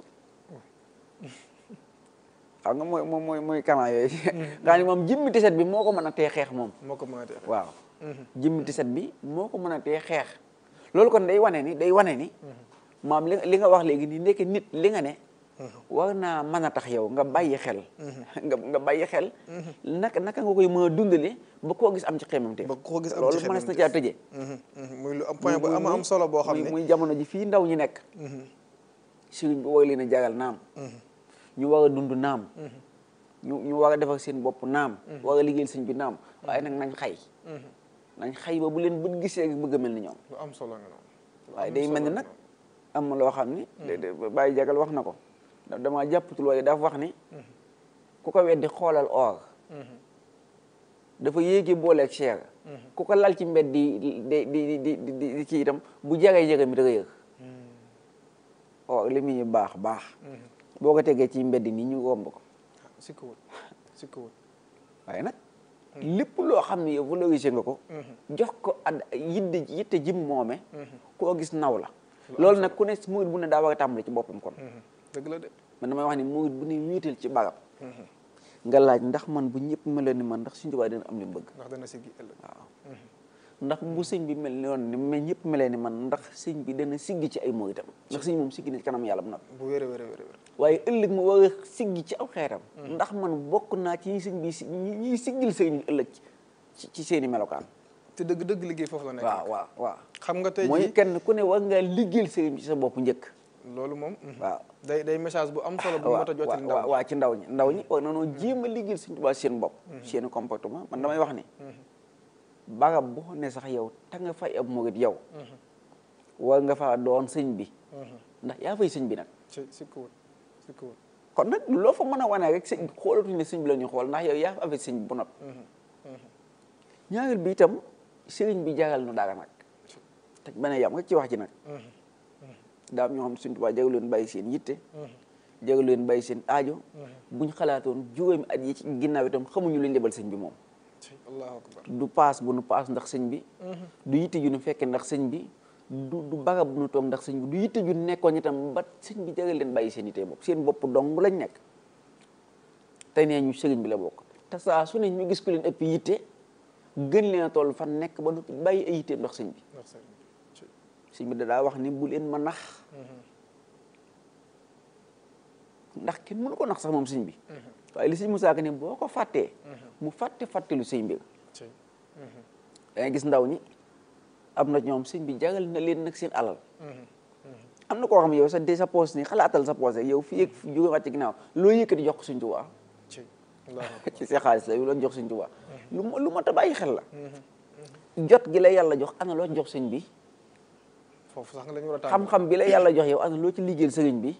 xam nga mooy mooy mooy mooy kamaa yooyu nga xam ne moom jëmmi tiset bi moo ko mën a tee xeex moom moo ko mën a def waaw jëmmi tiset bi moo ko mën a tee xeex loolu kon day wane ni day wane ni maam li li nga wax léegi nii nekk nit li nga ne war naa mën a tax yow nga bàyyi xel nga nga bàyyi xel naka naka nga koy mën a dundale ba koo gis am ci xemam te ba koo gis am ci loolu mënees na caa tëjee muy lu am point bu am am solo boo xam muy ne muy jamono ji fii ndaw ñi nekk sëriñ bi war leen a jagal naam ñu war a dund naam ñu ñu war a defar seen bopp naam war a liggéeyal sëñ bi naam waaye nag nañ xay nañ xay ba bu leen bët gisee rek bëgg a mel ni ñoom lu am solo nga noonu lu waaye am day mel ni solo nag nga am na loo xam ni de- de- bàyyi jagal wax na ko da- damaa jàppatul waaye dafa wax ni ku ko weddi xoolal or dafa yéegi booleeg cher ku ko lal ci mbedd di di di di di di di ci itam bu jagay jaga mi da nga yëg or li muy baax baax boo ko tegee ci mbedd nii ñu romb ko noonu sikkuwul sikkuwul waaye nag lépp loo xam ne yow valorisé nga ko jox ko ad yitte yitte jim moome koo gis naw la loolu nag ku ne murit bu ne daa war a tàmbali ci boppam kon dëgg la de man damay wax ni murit bu ne wiital ci barab nga laaj ndax man bu ñëpp meloon ni man ndax suñu tubaab dina am li mu bëgg ndax dana siggi ëllëg waaw ndax bu sëñ bi mel ni woon ni mais ñëpp melee ni man ndax sëñ bi dana siggi ci ay muritam ndax sëñ moom siggi na ci kanam yàlla bu noppi bu wér a wér a wér a wér waaye ëllëg mu war a siggi ci aw xeetam ndax man bokk naa ci ñi sëñ bi si ñi ñiy siggil sëñ bi ëllëg ci ci seen i melokaan te dëgg dëgg liggéey foofu la nekk waaw waaw waaw xam nga tey mooy jii kenn ku ne war ngaa liggéeyal sëriñ bi ci sa bopp njëkk loolu moom mhm. waaw day day message bu am solo bu waaw mat a jottali ndaw waaw waaw ci ndaw ñi ndaw ñi war na noo jéem a liggéeyal sëñ Tuubaa seen bopp seen comportement man damay wax ni barab boo ne sax yow ta nga fay ab murit yow war nga faa doon sëñ bi ndax yaa fay sëñ bi nag ci sikkuwul sikkuwul kon nag loo fa mën a wane rek sëñ xoolatuñu ne sëñ bi la ñuy xool ndax yow yaa fa affaire sëñ bi bu noppi ñaareel bi itam sëriñ bi jagal nu dara nag te bañ a yam rek ci wax ji nag daam ñoo xam ne suñ Tuubaa jagal leen bàyyi seen yitte jagal leen bàyyi seen aajo buñ xalaatoon juróomi at yi ci ginnaaw itam xamuñu luñ lebal sëñ bi moom ci allahu akbar du paas bu nu paas ndax sëñ bi du yitte ju nu fekkee ndax sëñ bi du du barab bu nu toog ndax sëñ bi du yitte ju nu nekkoon itam ba sëñ bi jagal leen bàyyi seen yitte bopp seen bopp dong lañ nekk tey nee ñu sëriñ bi la bokk te saa su ne ñu gis ku leen ëpp yitte gën leen a toll fan nekk ba noppi bàyyi ay yitteem ndax sëñ bi ndax sëriñ bi ci sëñ bi da daa wax ni bu leen ma nax ndax kenn mënu ko nax sax moom sëñ bi waaye li sëñ Musaa Ka ne boo ko fàttee mu fàtte fàttelu sëñ bi ci da ngay gis ndaw ñi am na ñoom sëñ bi jagal na leen nag seen alal am na koo xam ne yow sa de sa poos nii xalaatal sa poos rek yow fii ak jóge wàcc ginnaaw loo yëkkati jox ko Sëñ Tuubaa ci allahu akbar ci sa xaalis la yow loon jox Sëñ Tuubaa lu ma lu ma ta bàyyi xel la jot gi la yàlla jox ana loo jox sëñ bi foofu sax nga la ñu war a tàmbali xam-xam bi la yàlla jox yow ana loo ci liggéeyal sëriñ bi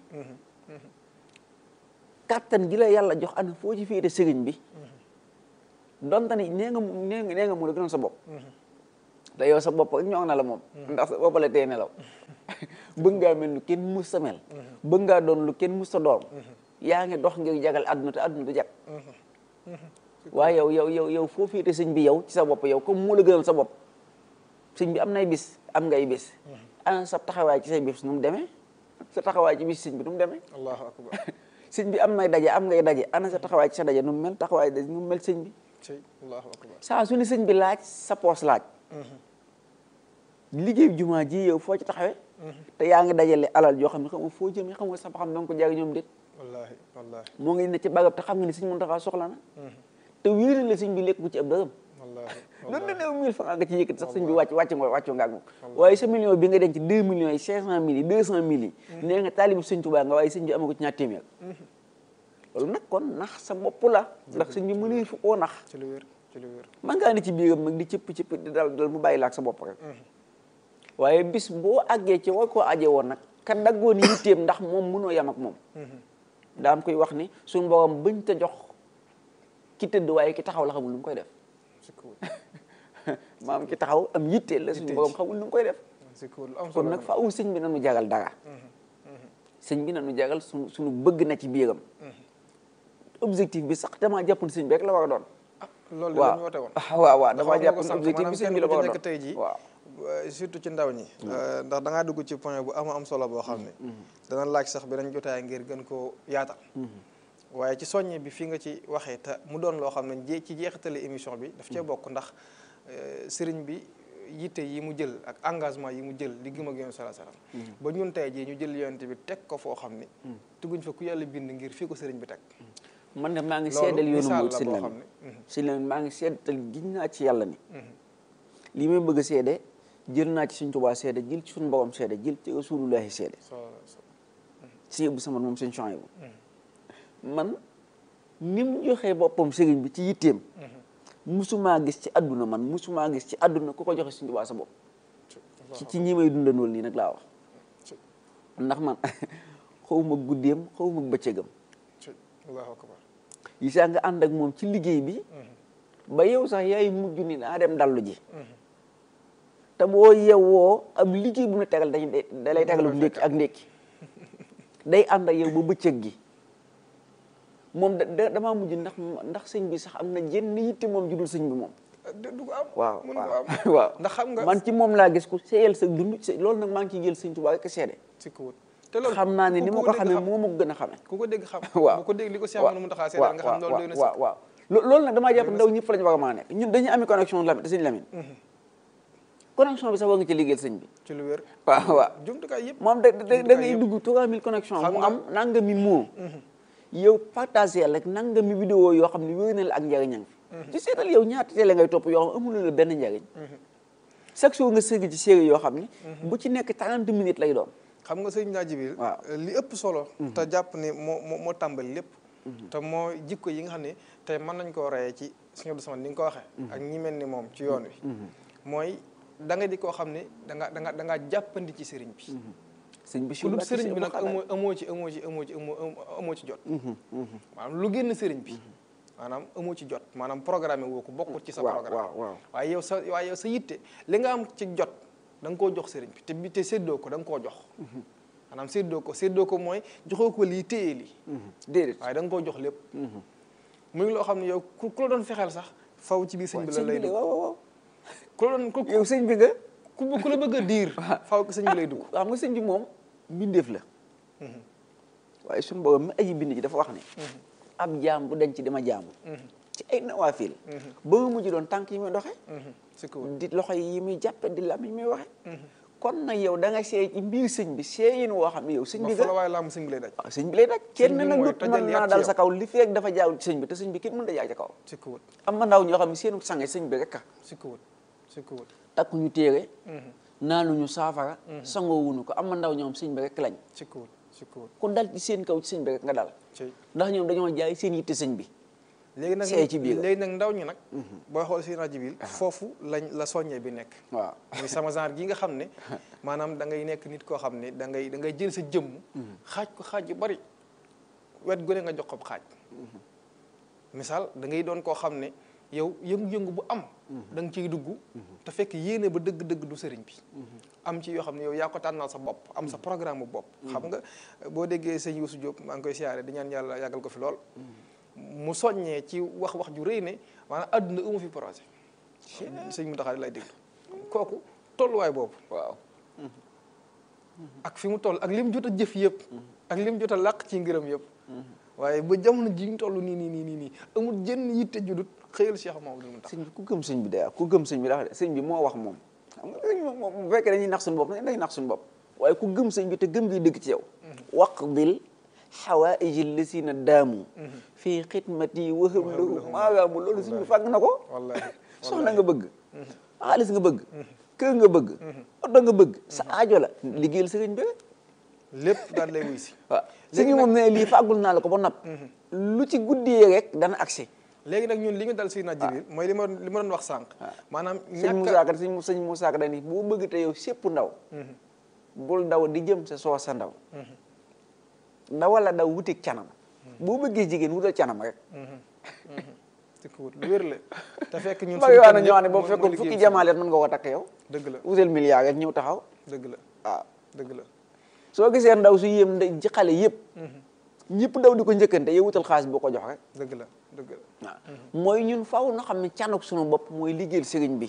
kàttan gi la yàlla jox ana foo ci féete sëriñ bi donte ni nee nga mu- nee nga nee nga mu la gënoon sa bopp te yow sa bopp rek ñoo na la moom ndax sa bopp la tee nelaw bëgg ngaa mel lu kenn mus sa mel bëgg ngaa doon lu kenn mus sa doom yaa ngi dox ngir jagal àdduna te àdduna du jag waaye yow yow yow yow foo féete sëñ bi yow ci sa bopp yow comme moo la gënal sa bopp sëñ bi am nay bis am ngay bis ana sa taxawaay ci say bis nu mu demee sa taxawaay ci bis sëñ bi nu mu demee allahu akbar sëñ bi am nay daje am ngay daje ana sa taxawaay ci sa daje nu mu mel taxawaay daje nu mu mel sëñ bi ci allahu akbar saa su ne sëñ bi laaj sa poos laaj liggéey jumaa ji yow foo ci taxawee te yaa ngi dajale alal joo xam ne xam nga foo jëm xam nga sa ba xam danga ko jaag ñoom déet wallahi wallahi moo ngi ne ci bagab te xam nga ne sëñ Muntaxa soxla na te wéer la sëñ bi lekk bu ci ab dërëm wallahi loolu la néew mille francs nga ci yëkkati sax sëñ bi wàcc wàcc nga wàccu nga ak moom waaye sa million bi nga denc deux millions yi cinq cent mille yi deux cent mille yi nee nga taalibu sëñ Tuubaa nga waaye sëñ bi ama ko ci ñaar téeméer loolu nag kon nax sa bopp la ndax sëñ bi mënee fu koo nax ci lu wér ci lu wér man ngaa ne ci biiram nag di cëpp cëpp di dal dal mu bàyyi la ak sa bopp rek waaye bis boo àggee ci war koo aje woon nag ka daggoon yitteem ndax moom mënoo yam ak moom daa am koy wax ni suñu borom bañ ta jox ki tëdd waaye ki taxaw la xamul lu mu koy def ci kuwul maam ki taxaw am yitteel la suñu borom xamul lu mu koy def ci kuwul lu am kon solo nag faaw sëñ bi nañu jagal dara sëñ bi nañu jagal suñu suñu bëgg na ci biiram objectif bi sax damaa jàpp ne sëñ bi rek la war a doon ah loolu de la ñu woote woon waaw waaw damaa dafa jàpp ko ne sànq objectif bi maanaam sëñ bi la kenn war ku ci a nekk doon tey jii waaw euh, surtout ci ndaw ñi euh, ndax da ngaa dugg ci point bu ama am solo boo xam ne dana laaj sax beneen jotaay ngir gën koo yaatal waaye ci soññe bi fi nga ci waxee te mu doon loo xam ne jee ci jeexitali émission bi daf cee bokk ndax euh, sëriñ bi yitte yi mu jël ak engagement yi mu jël di gëm ak yoon sala salaam ba ñun tey jii ñu jël yonent bi teg ko foo xam ni tugguñ fa ku yàlla bind ngir fii ko sëriñ bi teg man de maa ngi loolu seedal yoonu misaal Murid la sëñ boo Lamin xam ne sëñ Lamin maa ngi seedal giñ naa ci yàlla ni li may bëgg a seede jël naa ci suñ Tuubaa seede jël ci suñu borom seede jël ci rasulullahi seede so so sëñ Abdou Samad moom sëñ Chouaïbou man ni mu joxee boppam sëriñ bi ci yitteem musumaa gis ci àdduna man musumaa gis ci àdduna ku ko joxe suñ Tuubaa sa bopp ci ci ñi may dundandool nii nag laa wax ndax man xawma guddeem xawma bëccëgam ci allahu akbar yi saa nga ànd ak moom ci liggéey bi ba yow sax yaay mujj ni naa dem dallu ji te boo yewwoo ab liggéey bu mu tegal dañ da lay tegal bu ndékki ak ndékki day ànd ak yow ba bëccëg gi moom da da- damaa mujj ndax ndax sëñ bi sax am na jenn yitte moom judul sëñ bi moom du du ko am waaw mën ko waaw am waaw ndax xam nga man ci moom laa gis ku seeyal sa dund se- loolu nag maa ngi ciy jël sëñ Tuubaa rek seede ci ko wut te loolu xam naa ne ku- ni ku ma ko dégg xamee xam- moo ma ko gën a xamee ku ko dégg xam waaw bu ko dégg li ko Cheikh waaw Amadou Mountakha seedal nga xam loolu doy na waaw sëkk waaw lo- loolu nag damaa jàpp ndaw ñëpp lañu war a mën a nekk ñun dañuy amee connexion Lamine te sëñ Lamine connexion bi sax war nga ci liggéeyal sëñ bi ci lu wér waaw waaw jumtukaay yëpp moom da da da jumtukaay ngay yëpp. dugg 3000 connexion Xam mu nga- am nangami moo yow partagé rek nangami vidéo yoo xam ne wér na la ak njariñam fi ci seetal yow ñaata télé ngay topp yoo xam amul la benn njariñ chaque jour nga sëgg ci série yoo xam ni bu ci nekk 30 minutes lay doon xam nga sëñ naa Jibril waaw. li ëpp solo te jàpp ni moo moo moo tàmbali lépp te moo jikko yi nga xam ne tey mën nañ koo reyee ci Sëñ Abdou Samad ni nga ko waxee ak ñi mel ni moom ci yoon wi mooy da nga di koo xam ne da nga da nga da nga jàppandi ci sëriñ bi sëñ bi ku dul sëriñ bi nag amoo amoo ci amoo ci amoo ci amoo amoo ci jot maanaam lu génn sëriñ bi maanaam amoo ci jot maanaam programme woo ko bokkut ci sa waaw programme waaw waaw waaye yow sa waaye yow sa yitte li nga am ci jot da nga koo jox sëriñ bi te bi te séddoo ko da nga koo jox maanaam séddoo ko séddoo ko mooy joxoo ko lii téye lii déedéet waaye da nga koo jox lépp muy loo xam ne yow ku ku la doon fexeel sax faw ci biir sëñ bi la lay dugg waaw waaw waaw ku la doon ku yow sëñ bi nga ku ku la bëgg a diir faw ci sëñ bi lay dugg xam nga sëñ bi moom mbindeef la waaye suñu borom mi aji bind ji dafa wax ne ab jaam bu denc dama jaamu ci ay nawaafil ba mu mujj doon tànk yi muy doxe si kaw di loxo yi muy jàppe di lam yi muy waxe kon nag yow da nga seey ci mbir sëñ bi seeyin woo xam ne yow sëñ ba bi fa la nga waaye laamu sëñ bi lay daj waaw sëñ bi lay daj kenn bi nag mooy dut mën tajalli naa ak dal ci sa kaw li feeg dafa jaawul ci sëñ bi te sëñ bi kenn mën da jaay ca kaw si kawut am na ndaw ñoo xam ne seenu sange sëñ bi rek a si kawut si kawut takku ñu téere naanuñu saafara sangoo wuñu ko am ndaw ñoom sëñ bi rek lañ ci kuwut ci kuwut ku dal ci seen kaw ci sëñ bi rek nga dal ci ndax ñoom dañoo jaay seen yitte sëñ bi léegi nag seey ci biir. léegi nag ndaw ñi nag booy xool si rajo bi foofu lañ la soññee bi nekk waaw muy sama genre gi nga xam ne maanaam da ngay nekk nit koo xam ne da ngay da ngay jël sa jëmm xaaj ko xaaj yu bari wet gu ne nga jox ko xaaj misaal da ngay doon koo xam ne yow yëngu-yëngu bu am da nga ciy dugg te fekk yéene ba dëgg-dëgg du sëriñ bi am ci yoo xam ne yow yaa ko tànnal sa bopp am sa programme bu bopp xam nga boo déggee sëñ Youssou Diop maa ngi koy siyaare di ñaan yàlla yàggal ko fi lool mu soññee ci wax wax ju rëy ne maanaam àdduna amu fi projet sëñ mu taxaar lay déglu kooku tolluwaay boobu waaw ak fi mu toll ak lim jot a jëf yëpp ak lim jot a làq ci ngërëm yëpp waaye ba jamono ji ñu toll nii nii nii nii nii amul jënn yitte judut xëyal Cheikh Mamadou Mountakha sëñ bi ku gëm sëñ bi day ku gëm sëñ bi dafa sëñ bi moo wax moom xam nga sëñ bi moom bu fekkee dañuy nax suñu bopp dañuy nax suñu bopp waaye ku gëm sëñ bi te gëm gi dëgg ci yow waqdil xawaaiji lisina daamu fii xidmati wahab lahu maagaamu loolu sëñ bi fàgg na ko wallaahi soxna nga bëgg xaalis nga bëgg kër nga bëgg oto nga bëgg sa aajo la liggéeyal sëriñ bi rek lépp daal lay wuy si waaw sëñ bi moom ne lii fàggul naa la ko ba napp lu ci guddee rek dana agsi léegi nag ñun li ñu dal si naaj bi mooy li ma li ma doon wax sànq maanaam sëñ Moussa Ka sëñ sëñ Moussa Ka dañuy boo bëgg te yow sépp ndaw bul daw di jëm sa soo sa ndaw ndawal la daw wutik canam boo bëggee jigéen wutal canam rek ci ko wut lu wér la te fekk ñun mag yoo na ñoo xam ne boobu fekkoon fukki jamaalet mën nga ko takk yow dëgg la wutal milliard rek ñëw taxaw dëgg la waaw dëgg la soo gisee ndaw su yéem nda ci xale yëpp ñëpp daw di ko njëkkante yow wutal xaalis boo ko jox rek dëgg la dëgg la waaw mooy ñun faw na xam ne canuk sunu bopp mooy liggéeyal sëriñ bi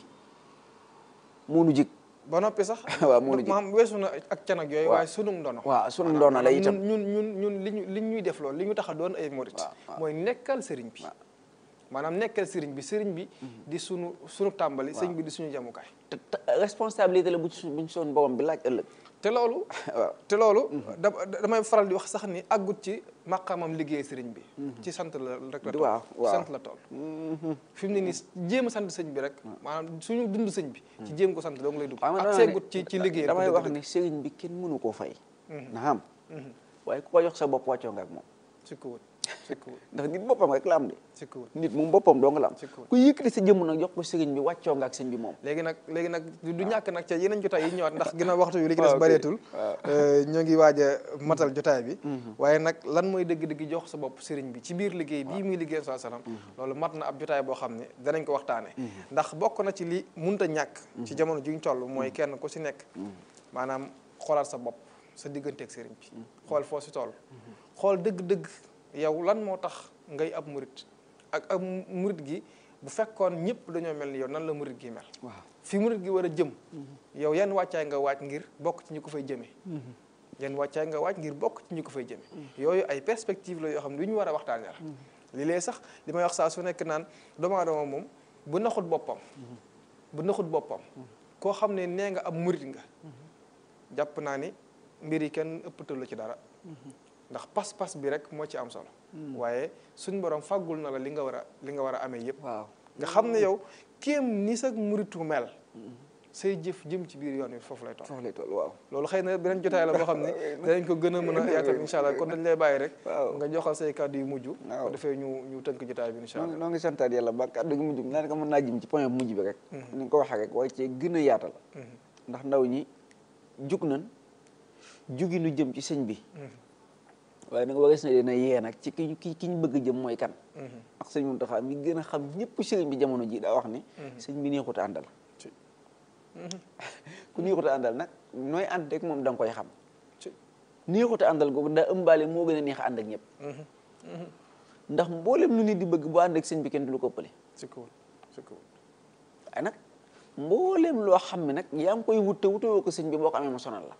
moo nu jig ba noppi sax waaw moo nu jig maam weesu na ak can ak yooyu waaw. waaye sunu ndono waaw sunu ndoona la itam ñun ñun ñun li ñu li ñuy def loolu li ñu tax a doon ay morit waaw, waaw. mooy nekkal sëriñ bi maanaam nekkal sëriñ bi sëriñ bi di sunu sunu tàmbali sëriñ bi di suñu jamukaay te te responsabilité la bu ci buñ soon borom bi laaj ëllëg te loolu waaw te loolu da damay faral di wax sax ni àggut ci maqaamam liggéey sëriñ bi ci sant la rek la toll waaw, waaw. sant la toll fi mu ne nii jéem a sant sëñ bi rek maanaam suñu dund sëñ bi ci jéem ko sant dong lay dugg xam nga ak dama seggut ne- ci ci liggéey damay wax ni sëriñ bi kenn mënu koo fay na xam waaye ku ko jox sa bopp wàccoo nga ak moom sikku wut sikku wut ndax nit boppam rek la am de sikku wut nit moom boppam doo nga la am Ci kaw. ku yëkkati sa jëmm nag jox ko sëriñ bi wàccoo nga ak sëñ bi moom léegi nag léegi nag du ñàkk nag ca yeneen jotaay yi ñëwaat ndax ginnaaw waxtu yu li ci waaw, des ok. bareetul waaw. euh, ñoo ngi waaj a matal jotaay bi waaye nag lan mooy dëgg-dëgg jox sa bopp sëriñ bi ci biir liggéey bii muy liggéey saa salaam loolu mat na ab jotaay boo xam ne danañ ko waxtaane ndax bokk na ci li munta ñàkk ci jamono juñ toll mooy kenn ku si nekk maanaam xoolaat sa bopp sa digganteeg sëriñ bi xool foo si toll xool dëgg-dëgg yow lan moo tax ngay ab murit ak ab murit gi bu fekkoon ñëpp dañoo mel ni yow nan la murit gi mel waaw fi murit gi war a jëm yow yan wàccaay nga waaj ngir bokk ci ñi ko fay jëmee yan wàccaay nga waaj ngir bokk ci ñi ko fay jëmee yooyu ay perspective la yoo xam ne lu ñu war a waxtaanee la li lee sax li may wax saa su nekk naan doomu aadama moom bu naxut boppam bu naxut boppam koo xam ne nee nga ab murit nga jàpp naa ni mbir yi kenn ëppatal la ci dara ndax pas-pas bi rek moo ci am solo waaye suñ borom fàggul na la li nga war a li nga war a amee yëpp waaw nga xam ne yow kéem ni sa muritu mel say jëf jëm ci biir yoon wi foofu lay toll foofu lay toll waaw loolu xëy na beneen jotaay la boo xam ne danañ ko gën a mën a yaatal incha allah kon dañ lay bàyyi rek waaw. nga joxal say kàddu yu mujj waaw. ko defee ñu ñu tënk jotaay bi incha noo allah ngi noo ngi santaat yàlla ba kàddu gi mujj naa ne ko mën naa jëm ci point bu mujj bi rek ni nga ko waxee rek waaye cee gën a yaatal ndax ndaw ñi jug nañ jugi nu jëm ci sëñ bi waaye nag warees na leen a yee nag ci ki ki ki ñu bëgg jëm mooy kan ak sëñ Mountakha mi gën a xam ñëpp sëriñ bi jamono ji daa wax ni sëñ bi neexut a àndal ci ku neexut a àndal nag nooy ànd rek moom da nga koy xam ci neexut a àndal googu daa ëmbaale moo gën a neex a ànd ak ñëpp ndax mboolem lu nit di bëgg bu ànd ak sëñ bi kenn du lu ko ëppale si kawul si kawul waaye nag mboolem loo xam ne nag yaa ngi koy wut te wutewoo ko sëñ bi boo ko amee mu sonal la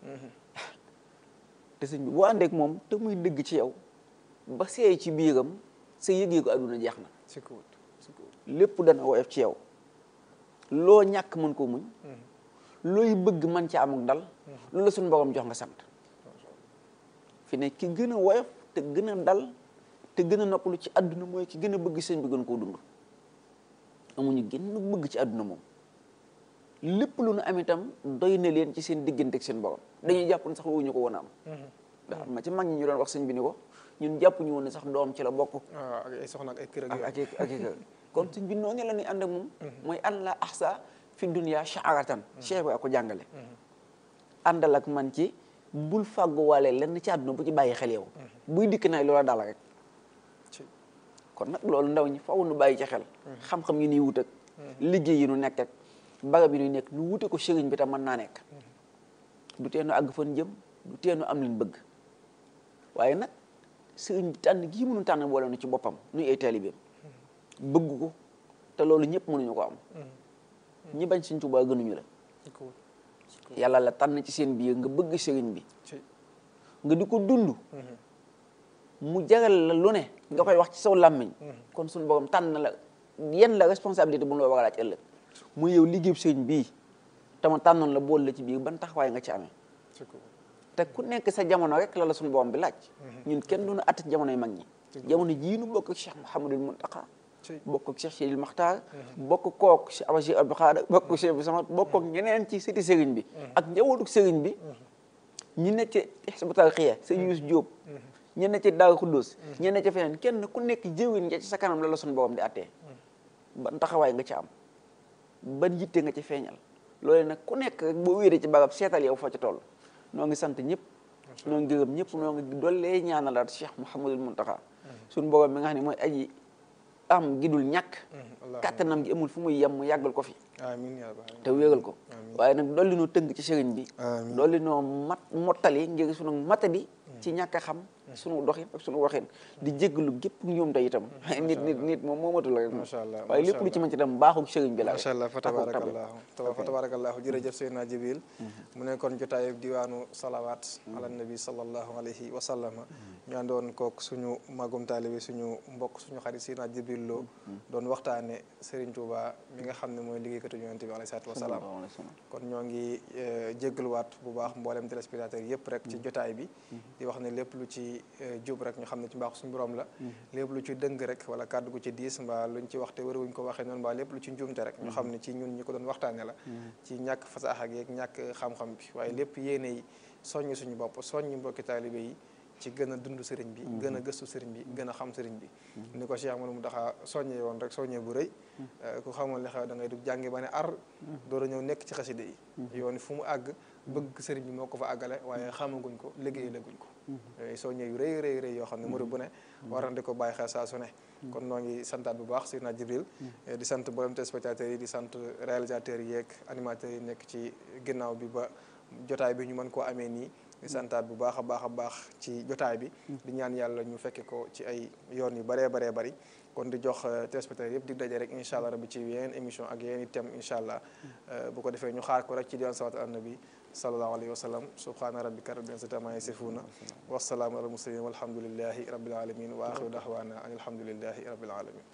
te sëñ bi boo àndee ak moom te muy dëgg ci yow ba seey ci biiram sa yëg-yëgu àdduna jeex na si kawul si kawul lépp dana woyof ci yow loo ñàkk mën koo muñ looy bëgg man ci am ak dal loolu la suñu borom jox nga sant fi ne ki gën a woyof te gën a dal te gën a noppalu ci àdduna mooy ki gën a bëgg sëñ bi gën koo dund amuñu gën bëgg ci àdduna moom lépp lu nu am itam doy na leen ci seen diggante ak seen borom dañuy jàpp ne sax wuñu ko woon a am ndax am na ci mag ñi ñu doon wax sëñ bi ni ko ñun jàpp ñu woon ne sax doom ci la bokk waaw ak ay soxna ak ay kër ak ak yooyu ak ak ak kon sëñ bi noonu la ñuy ànd ak moom mooy allah ahsa fi dunya sha'aratan cheikh ba ko jàngale àndal ak man ci bul fàgguwaale lenn ci àdduna bu ci bàyyi xel yow buy dikk nay loola dal rek ci kon nag loolu ndaw ñi faw nu bàyyi ci xel xam-xam yi nuy wut ak liggéey yi nu nekk ak barab yi nuy nekk nu wute ko sëriñ bi tam mën naa nekk du tee nu àgg fan jëm du tee nu am leen bëgg waaye nag sëriñ bi tànn gii mënu tànn boole nu ci boppam nuy ay taalibeem bëgg ko te loolu ñëpp mënuñu ko am ñi bañ Sëriñ Tuubaa gënuñu la ko yàlla la tànn ci seen biir nga bëgg sëriñ bi ci nga di ko dund mu jagal la lu ne nga koy wax ci saw làmmiñ kon suñu borom tànn la yenn la responsabilité bu mu la war a laaj ëllëg mu yow liggéeyu sëriñ bii tama tànnoon la bool la ci biir ban taxawaay nga ci amee ci ko te ku nekk sa jamono rek la la suñu borom bi laaj ñun kenn du ñu att jamonoy mag ñi jamono jii nu bokk ak Cheikh Mouhamadul Muntaqa ci bokk ak Cheikh Sidil Maxtaar bokk kook Cheikh Abachir Abdou Khadre bokk ak Cheikh Abdou Samad bokk ak ñeneen ci sëti sëriñ bi ak njabootu sëriñ bi ñi ne ci Hizbut Tarqiyyah sëñ Youssou Diop ñi ne ci Daaru Xuddus ñi ne ci feneen kenn ku nekk jëwin nga ci sa kanam la la suñu borom di attee ban taxawaay nga ci am ban yitte nga ci feeñal loolu nag ku nekk rek boo wéeree ci barab seetal yow foo ci toll noo ngi sant ñëpp noo ngi gërëm ñëpp noo ngi dollee ñaanalaat Cheikh Mouhamadul Muntaxa suñu borom mi nga xam ne mooy aji am gi dul ñàkk kàttanam gi amul fu muy yem mu yàggal ko fi amiin yaa rabbal aalamiin te wéegal ko Amiin. waaye nag dolli noo tënk ci sëriñ bi Amiin. dolli noo mat mottali ngir sunu matadi ci ñàkk a xam sunu doxin ak sunu waxin di jéggalu gépp ñoom te itam nit nit nit moom moomatul rek Macha Allah, waaye macha lépp lu ci Allah. mën ci dem baaxul sëriñ bi la macha allah fa rek, akuk tabe. tabarakallahu tawa fa tabarakallahu jërëjëf Seydina Jibril mu nekkoon jotaayu diwaanu salawaat ala nabi sallallahu alayhi wa sallama ñu àndoon kook suñu magum taalibe suñu mbokk suñu xarit Seydina Jibril Lo doon waxtaane Serigne Touba mi nga xam ne mooy liggéeykatu yonente bi alayhi salaatu wa salaam Sallallahu alayhi wa sallam. kon ñoo ngi eh, jéggaluwaat bu baax mboolem téléspectateurs yëpp rek ci jotaay bi di wax ne lépp lu ci eh, jub rek ñu xam ne ci mbaaxu suñu borom la lépp lu ci dëng rek wala kàddu gu ci diis mbaa luñ ci waxte wër wuñ ko waxee noonu mbaa lépp lu ci njuumte rek ñu xam ne ci ñun ñi ko doon waxtaane la ci ñàkk fasaax ak yeeg ñàkk xam-xam bi waaye lépp yéene yi soññ suñu bopp soññ mbokki taalibe yi ci gën a dund sëriñ bi gën a gëstu sëriñ bi gën a xam sëriñ bi ni ko Cheikh Amadou Mountakha soññee woon rek soññee bu rëy ku xamoon li xew da ngay dugg jàngi ba ne ar door a ñëw nekk ci xaside yi yoon fu mu àgg bëgg sëriñ bi moo ko fa àggale waaye xamaguñ ko liggéey laguñ ko yooyu soññee yu rëy rëy rëy yoo xam ne murid bu ne war na di ko bàyyi xel saa su ne kon noo ngi santaat bu baax Seydina Jibril di sant mboolem téléspectateurs yi di sant réalisateurs yi yeeg animateurs yi nekk ci ginnaaw bi ba jotaay bi ñu mën koo amee nii di santaat bu baax a baax a baax ci jotaay bi di ñaan yàlla ñu fekke ko ci ay yoon yu baree baree bari kon di jox téléspectateurs yëpp di daje rek incha allah rabbi ci yeneen émission ak yeneen i thème incha allah bu ko defee ñu xaar ko rek ci diwaan salaatu ala nabi sallallahu alayhi wa sallam subhaana rabbika rabbil izzati amma yasifuuna wasalaamu ala mursalin walhamdulillahi rabbil alamin wa axiru dahwaana an alhamdulillahi rabbil alamin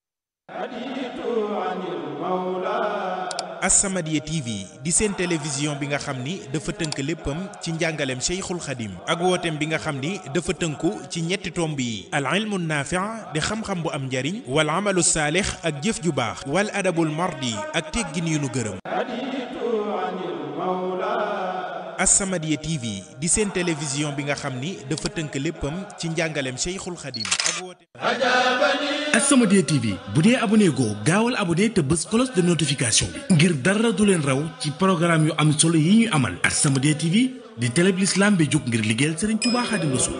As-Samadiyya TV di seen télévision bi nga xam ni dafa tënk léppam ci njàngaleem Cheikhul Khadim ak wooteem bi nga xam ni dafa tënku ci ñetti tomb yi al ilmu naafi' di xam-xam bu am njariñ wal amalu saalix ak jëf ju baax wal adabul mardi ak teggin yu nu gërëm As-Samadiyya TV di seen télévision bi nga xam ni dafa tënk léppam ci njàngaleem Cheikhul Khadim ak wooteem As-Samadiyya TV bu dee abonné goo gaawal abonné te bës cloche de notification bi ngir dara du leen raw ci programme yu am solo yi ñuy amal As-Samadiyya TV di télé bi l'islam bi jóg ngir liggéeyal Serigne Touba Khadim Rassoul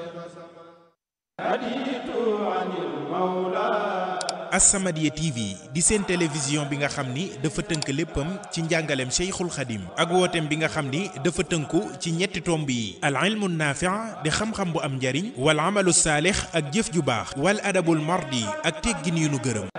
As-Samadiyya TV di seen télévision bi nga xam ni dafa tënk léppam ci njàngaleem Cheikhul Khadim ak wooteem bi nga xam ni dafa tënku ci ñetti tomb yi al ilmu naafi' di xam-xam bu am njariñ wal amalu saalix ak jëf ju baax wal adabul mardi ak teggin yu nu gërëm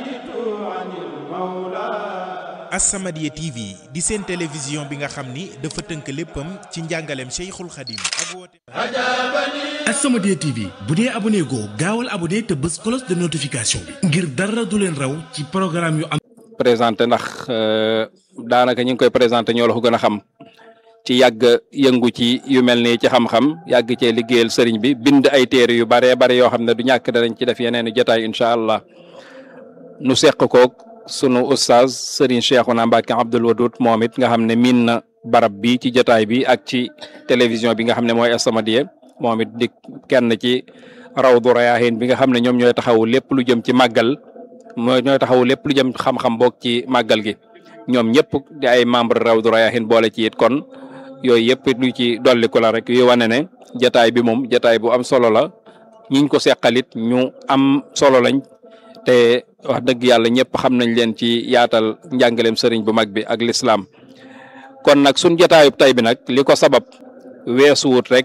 As-Samadiyya TV di seen télévision bi nga xam ni dafa tënk léppam ci njàngaleem Cheikhul Khadim ak wooteem As-Samadiyya TV bu dee abonné goo gaawal abonné te bës cloche de notification bi ngir dara du leen raw ci programme yu am présenté ndax daanaka ñu ngi koy présenté ñoo la ko gën a xam ci yàgg yëngu ci yu mel nii ci xam-xam yàgg cee liggéeyal sëriñ bi bind ay téere yu baree bare yoo xam ne du ñàkk danañ ci def yeneen i jotaay incha allah nu seq koog sunu ustaaz Serigne Cheikhouna Mbacke Abdoul Wadoud moom it nga xam ne miin na barab bi ci jotaay bi ak ci télévision bi nga xam ne mooy As-Samadiyya moom it di kenn ci Rawdu Rayaahin bi nga xam ne ñoom ñooy taxawu lépp lu jëm ci màggal mooy ñooy taxawu lépp lu jëm xam-xam boog ci màggal gi ñoom ñëpp di ay membre Rawdu Rayaahin boole ci it kon yooyu yëpp lu ci dolliku la rek yu wane ne jotaay bi moom jotaay bu am solo la ñiñ ko seqalit ñu am solo lañ te wax dëgg yàlla ñëpp xam nañ leen ci yaatal njàngaleem sëriñ bu mag bi ak lislaam kon nag suñ jotaayub tey bi nag li ko sabab weesuwut rek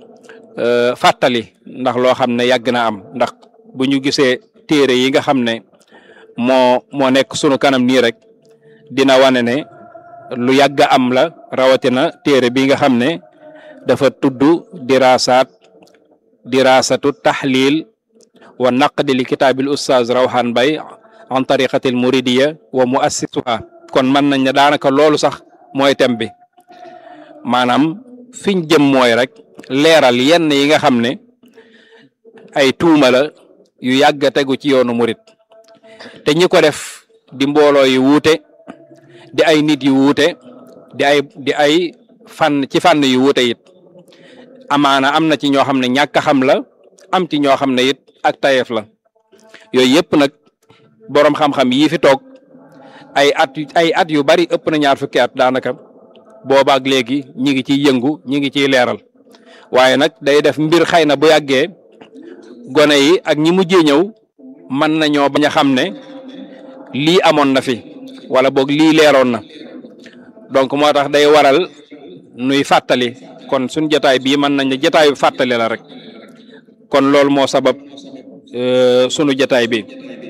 fàttali ndax loo xam ne yàgg na am ndax bu ñu gisee téere yi nga xam ne moo moo nekk sunu kanam nii rek dina wane ne lu yàgg am la rawatina téere bi nga xam ne dafa tudd diraasaat diraasatu taxlil wa naqdi li kitaabil ustaaz rawhan bay an tariqatil muridiya wa muassisuha kon mën nañ ne daanaka loolu sax mooy thème bi maanaam fiñ jëm mooy rek leeral yenn yi nga xam ne ay tuuma la yu yàgg a tegu ci yoonu murit te ñi ko def di mbooloo yu wuute di ay nit yu wuute di ay di ay fànn ci fànn yu wuute it amaana am na ci ñoo xam ne ñàkk a xam la am ci ñoo xam ne it ak tayeef la yooyu yëpp nag boroom xam-xam yii fi toog ay at ay at yu bari ëpp na ñaar fukki at daanaka boobaak léegi ñi ngi ciy yëngu ñi ngi ciy leeral waaye nag day def mbir xëy na bu yàggee gone yi ak ñi mujjee ñëw mën nañoo bañ a xam ne lii amoon na fi wala boog lii leeroon na donc moo tax day waral nuy fàttali kon suñ jotaay bii mën nañ ne jotaayu fàttali la rek kon loolu moo sabab sunu jotaay bi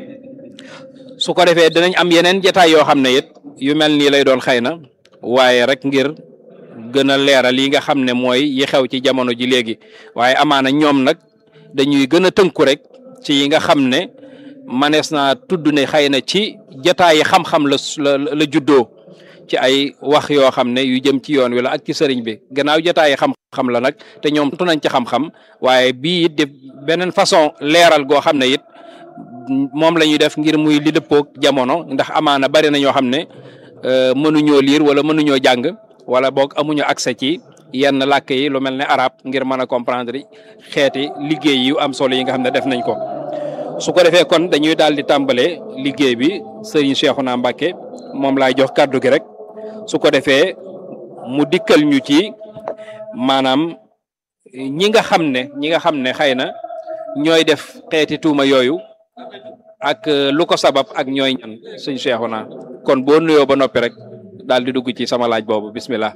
su ko defee dinañ am yeneen jotaay yoo xam ne it yu mel nii lay doon xëy na waaye rek ngir gën a leeral yi nga xam ne mooy yi xew ci jamono ji léegi waaye amaana ñoom nag dañuy gën a tënku rek ci yi nga xam ne manees naa tudd ne xëy na ci jotaay yi xam-xam la la la juddoo ci ay wax yoo xam ne yu jëm ci yoon wi la ak ci sëriñ bi gannaaw jotaay yi xam-xam la nag te ñoom tu nañ ci xam-xam waaye bii it di beneen façon leeral goo xam ne it moom la ñuy def ngir muy li dëppoog jamono ndax amaana bari na ñoo xam ne mënuñoo liir wala mënuñoo jàng wala boog amuñu accès ci yenn làkk yi lu mel ne arab ngir mën a comprendre xeeti liggéey yu am solo yi nga xam ne def nañ ko su ko defee kon dañuy daal di tàmbale liggéey bi Serigne Cheikhouna Mbacké moom laay jox kàddu gi rek su ko defee mu dikkal ñu ci maanaam ñi nga xam ne ñi nga xam ne xëy na ñooy def xeeti tuuma yooyu ak lu ko sabab ak ñooy ñan sëñ Cheikhouna kon boo nuyoo ba noppi rek daal di dugg ci sama laaj boobu bismillah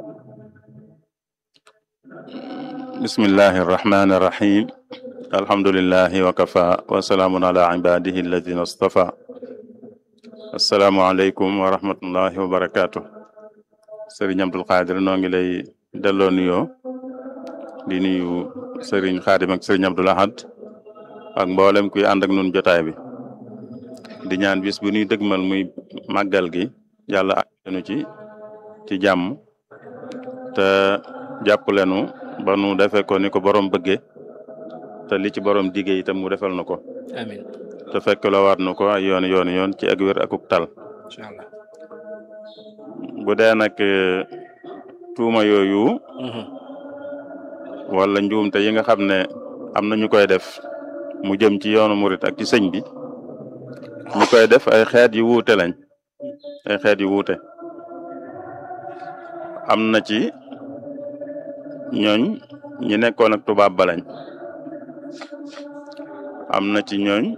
bismillahi irrahmani irrahim alhamdulilahi wa kafa wa salaamun ala ibadihi alladina astafa asalaamualeykum wa rahmatullahi wa barakaatu sëriñ Abdul Xaadir noo ngi lay delloo nuyoo di nuyu sëriñ Xaadim ak sëriñ Abdul Ahad ak mboolem kuy ànd ak nun jotaay bi di ñaan bis bu ñuy dëgmal muy màggal gi yàlla àgganu ci ci jàmm te jàppale nu ba nu defee ko ni ko borom bëggee te li ci borom diggee itam mu defal na ko amiin te fekk la waat na ko ay yoon yoon yoon ci ak wér akuk tal incha allah bu dee nag tuuma yooyu wala njuumte yi nga xam ne am na ñu koy def mu jëm ci yoonu murit ak ci sëñ bi ñu koy def ay xeet yu wuute lañ ay xeet yu wuute am na ci ñooñ ñi nekkoon ak tubaab ba lañ am na ci ñooñ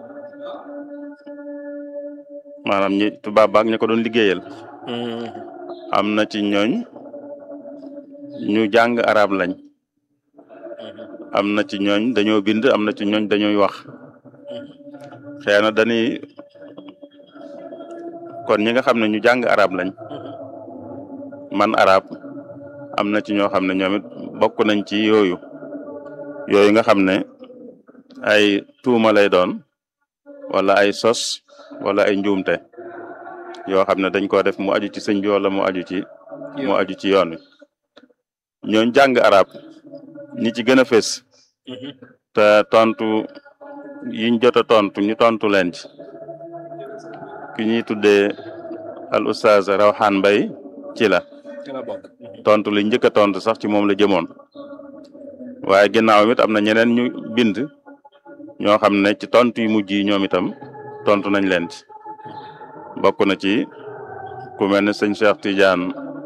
maanaam ñi tubaab baak ñi ko doon liggéeyal am na ci ñooñ ñu jàng arab lañ am na ci ñooñ dañoo bind am na ci ñooñ dañuy wax xëy na dañuy kon ñi nga xam ne ñu jàng arab lañ man arab am na ci ñoo xam ne ñoom it bokk nañ ci yooyu yooyu nga xam ne ay tuuma lay doon wala ay sos wala ay njuumte yoo xam ne dañ ko def mu aju ci sëñ bi wala mu aju ci mu aju ci yoon wi ñooñ jàng arab ñi ci gën a fés te tontu yiñ jot a tontu ñu tontu leen ci ki ñuy tuddee al oustaz Rawxaan Mbay ci la ci la bokk tontu li njëkk a tontu sax ci moom la jëmoon waaye ginnaaw it am na ñeneen ñu bind ñoo xam ne ci tontu yu mujj yi ñoom itam tontu nañ leen ci bokk na ci ku mel ne sëñ Cheikh Tidiane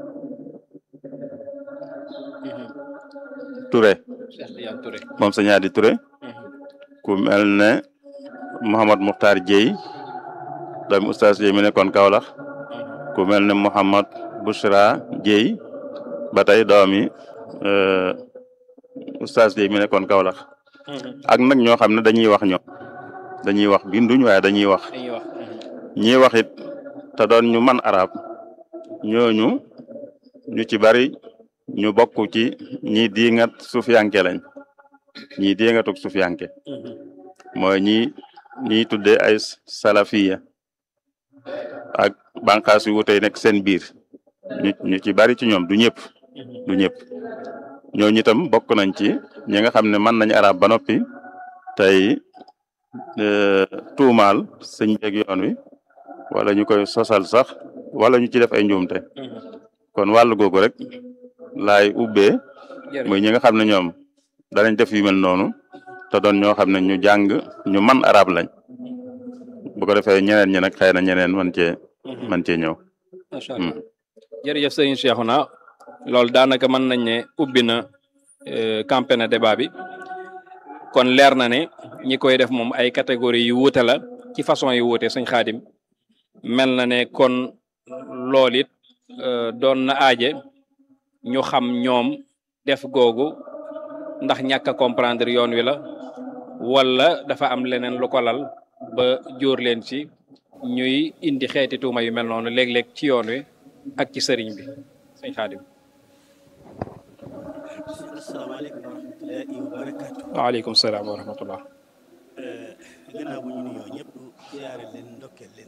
Touré Cheikh Tidiane Touré moom sëñ Adi Touré ku mel ne Mouhamad Mukhtar Dieye doomi oustaz Dieye mi nekkoon Kaolack ku mel ne Mouhamad Bouchra Dieye ba tey doomi euh, oustaz Dieye mi nekkoon Kaolack ak nag ñoo xam ne dañuy wax ñoom dañuy wax binduñ waaye dañuy wax dañuy wax ñiy wax it te doon ñu man arab ñooñu ñu ci bari ñu bokk ci ñi diingat sufiyanke lañ ñi diingatuk sufiyanke mooy ñi ñiy tuddee ay salafiya ak bànqaas yu wutey nekk seen biir ñu ñu ci bari ci ñoom du ñëpp du ñëpp ñooñu itam bokk nañ ci ñi nga xam ne mën nañ arab ba noppi tey euh, tuumaal sëñ beeg yoon wi wala ñu koy sosal sax wala ñu ci def ay njuumte kon wàllu googu rek laay ubbee muy ñi nga xam ne ñoom danañ def yu mel noonu te doon ñoo xam ne ñu jàng ñu man arab lañ bu ko defee ñeneen ñi nag xëy na ñeneen man cee man cee ñëw macha allah jërëjëf sëriñ Cheikhouna loolu daanaka mën nañ ne ubbi na campé na débat bi kon leer na ne ñi koy def moom ay catégorie yu wuute la ci façon yu wuute sëñ xaadim mel na ne kon loolu it doon na aaje ñu xam ñoom def googu ndax ñàkk a comprendre yoon wi la wala dafa am leneen lu ko lal ba jóor leen ci ñuy indi xeeti tuuma yu mel noonu léeg-léeg ci yoon wi ak ci sëriñ bi sëñ xaadim asalaamaaleykum wa rahmatullahi wa barakaatu. waaleykum salaam wa rahmatullah gannaaw bu ñu nuyoo ñëpp siyaare leen ndokkeel leen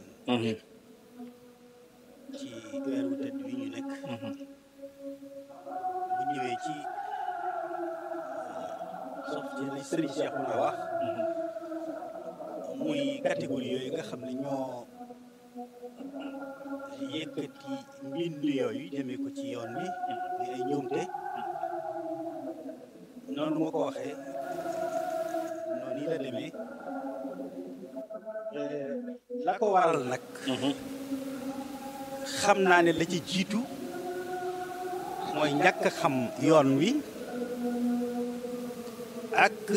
ci weer wu tëdd wi ñu nekk bu ñëwee ci sof ci li sëriñ Cheikh na wax muy catégorie yooyu nga xam ne ñoo yëkkati mbind yooyu jëmee ko ci yoon wi di ay njuumte noonu ma ko waxee noonu yi la demee la ko waral nag xam naa ne la ci jiitu mooy ñàkk xam yoon wi ak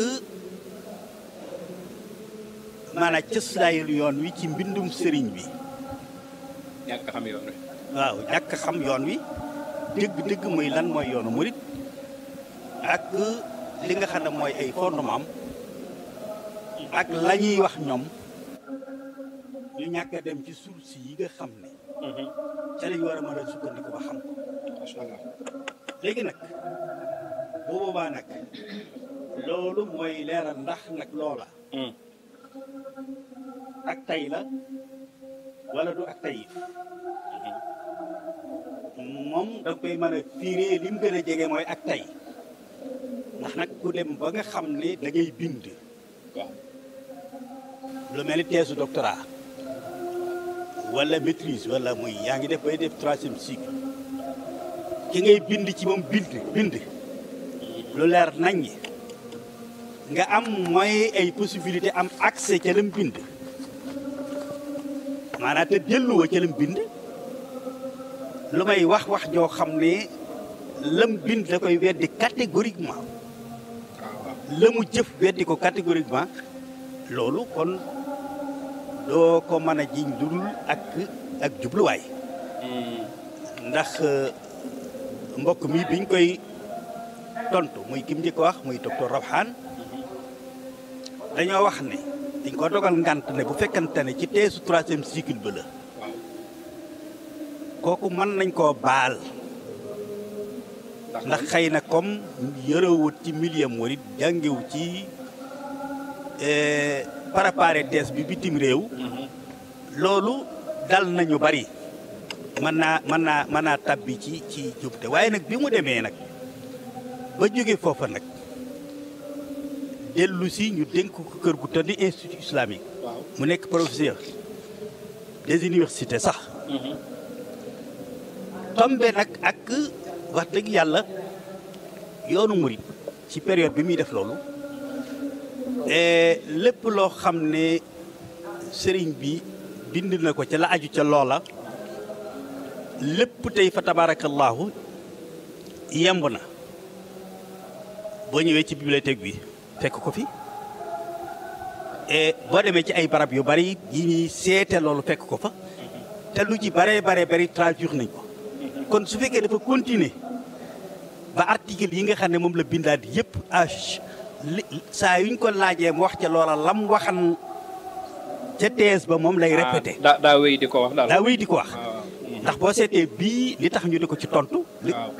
maanaam cëslaayul yoon wi ci mbindum sëriñ bi ñàkk xam yoon wi waaw ñàkk xam yoon wi dëgg-dëgg muy lan mooy yoonu murit ak li nga xam ne mooy ay fondement am ak la ñuy wax ñoom ñu ñàkk a dem ci source yi nga xam ne ca lañ war a mën a sukkandiku ba xam ko macha allah léegi nag bu boobaa nag loolu mooy leeral ndax nag loola ak tay la wala du ak tayif moom da koy mën a firee li mu gën a jege mooy ak tay ndax nag ku dem ba nga xam ne da ngay bind waaw lu mel ni thèse doctorat wala maîtrise wala muy yaa ngi def bay def troisième cycle ki ngay bind ci moom bind bind lu leer nañ nga am mooy ay possibilité am accès ca lam bind maanaam te delluwa ca lam bind lu may wax wax joo xam ne lam bind da koy weddi catégoriquement la mu jëf weddi ko catégoriquement loolu kon doo ko mën a jiñ dudul ak ak jubluwaay ndax mbokk mi biñ koy tontu muy kim njëkk wax muy docteur Rawhan dañoo wax ne dañ ko dogal ngant ne bu fekkante ne ci teesu troisième cycle ba la kooku mën nañ koo baal ndax xëy na comme yërëwut ci milieu murit jàngewu ci préparé thèse bi bitim réew loolu dal nañu bari mën naa mën naa mën naa tabbi ci ci jubte waaye nag bi mu demee nag ba jóge foofa nag dellu si ñu dénk ko kër gu tëdd institut islamique mu nekk professeur des universités sax tombe nag ak wax dëgg yàlla yoonu murit ci période bi muy def loolu lépp loo xam ne sëriñ bi bind na ko ca la aju ca loola lépp tey fa tabaarakallaahu yemb na boo ñëwee ci bibliothèque bi fekk ko fi boo demee ci ay barab yu bari yi ñuy seete loolu fekk ko fa te lu ci bare bare bari traduire nañ ko kon su fekkee dafa continuer ba article yi nga xam ne moom la bindaat yëpp ach li saa yuñ ko laajee mu wax ca loola lam waxan ca thèse ba moom lay répété daa daa wéy di ko wax daal. daa wéy di ko wax ndax boo seetee bii li tax ñu di ko ci tontu li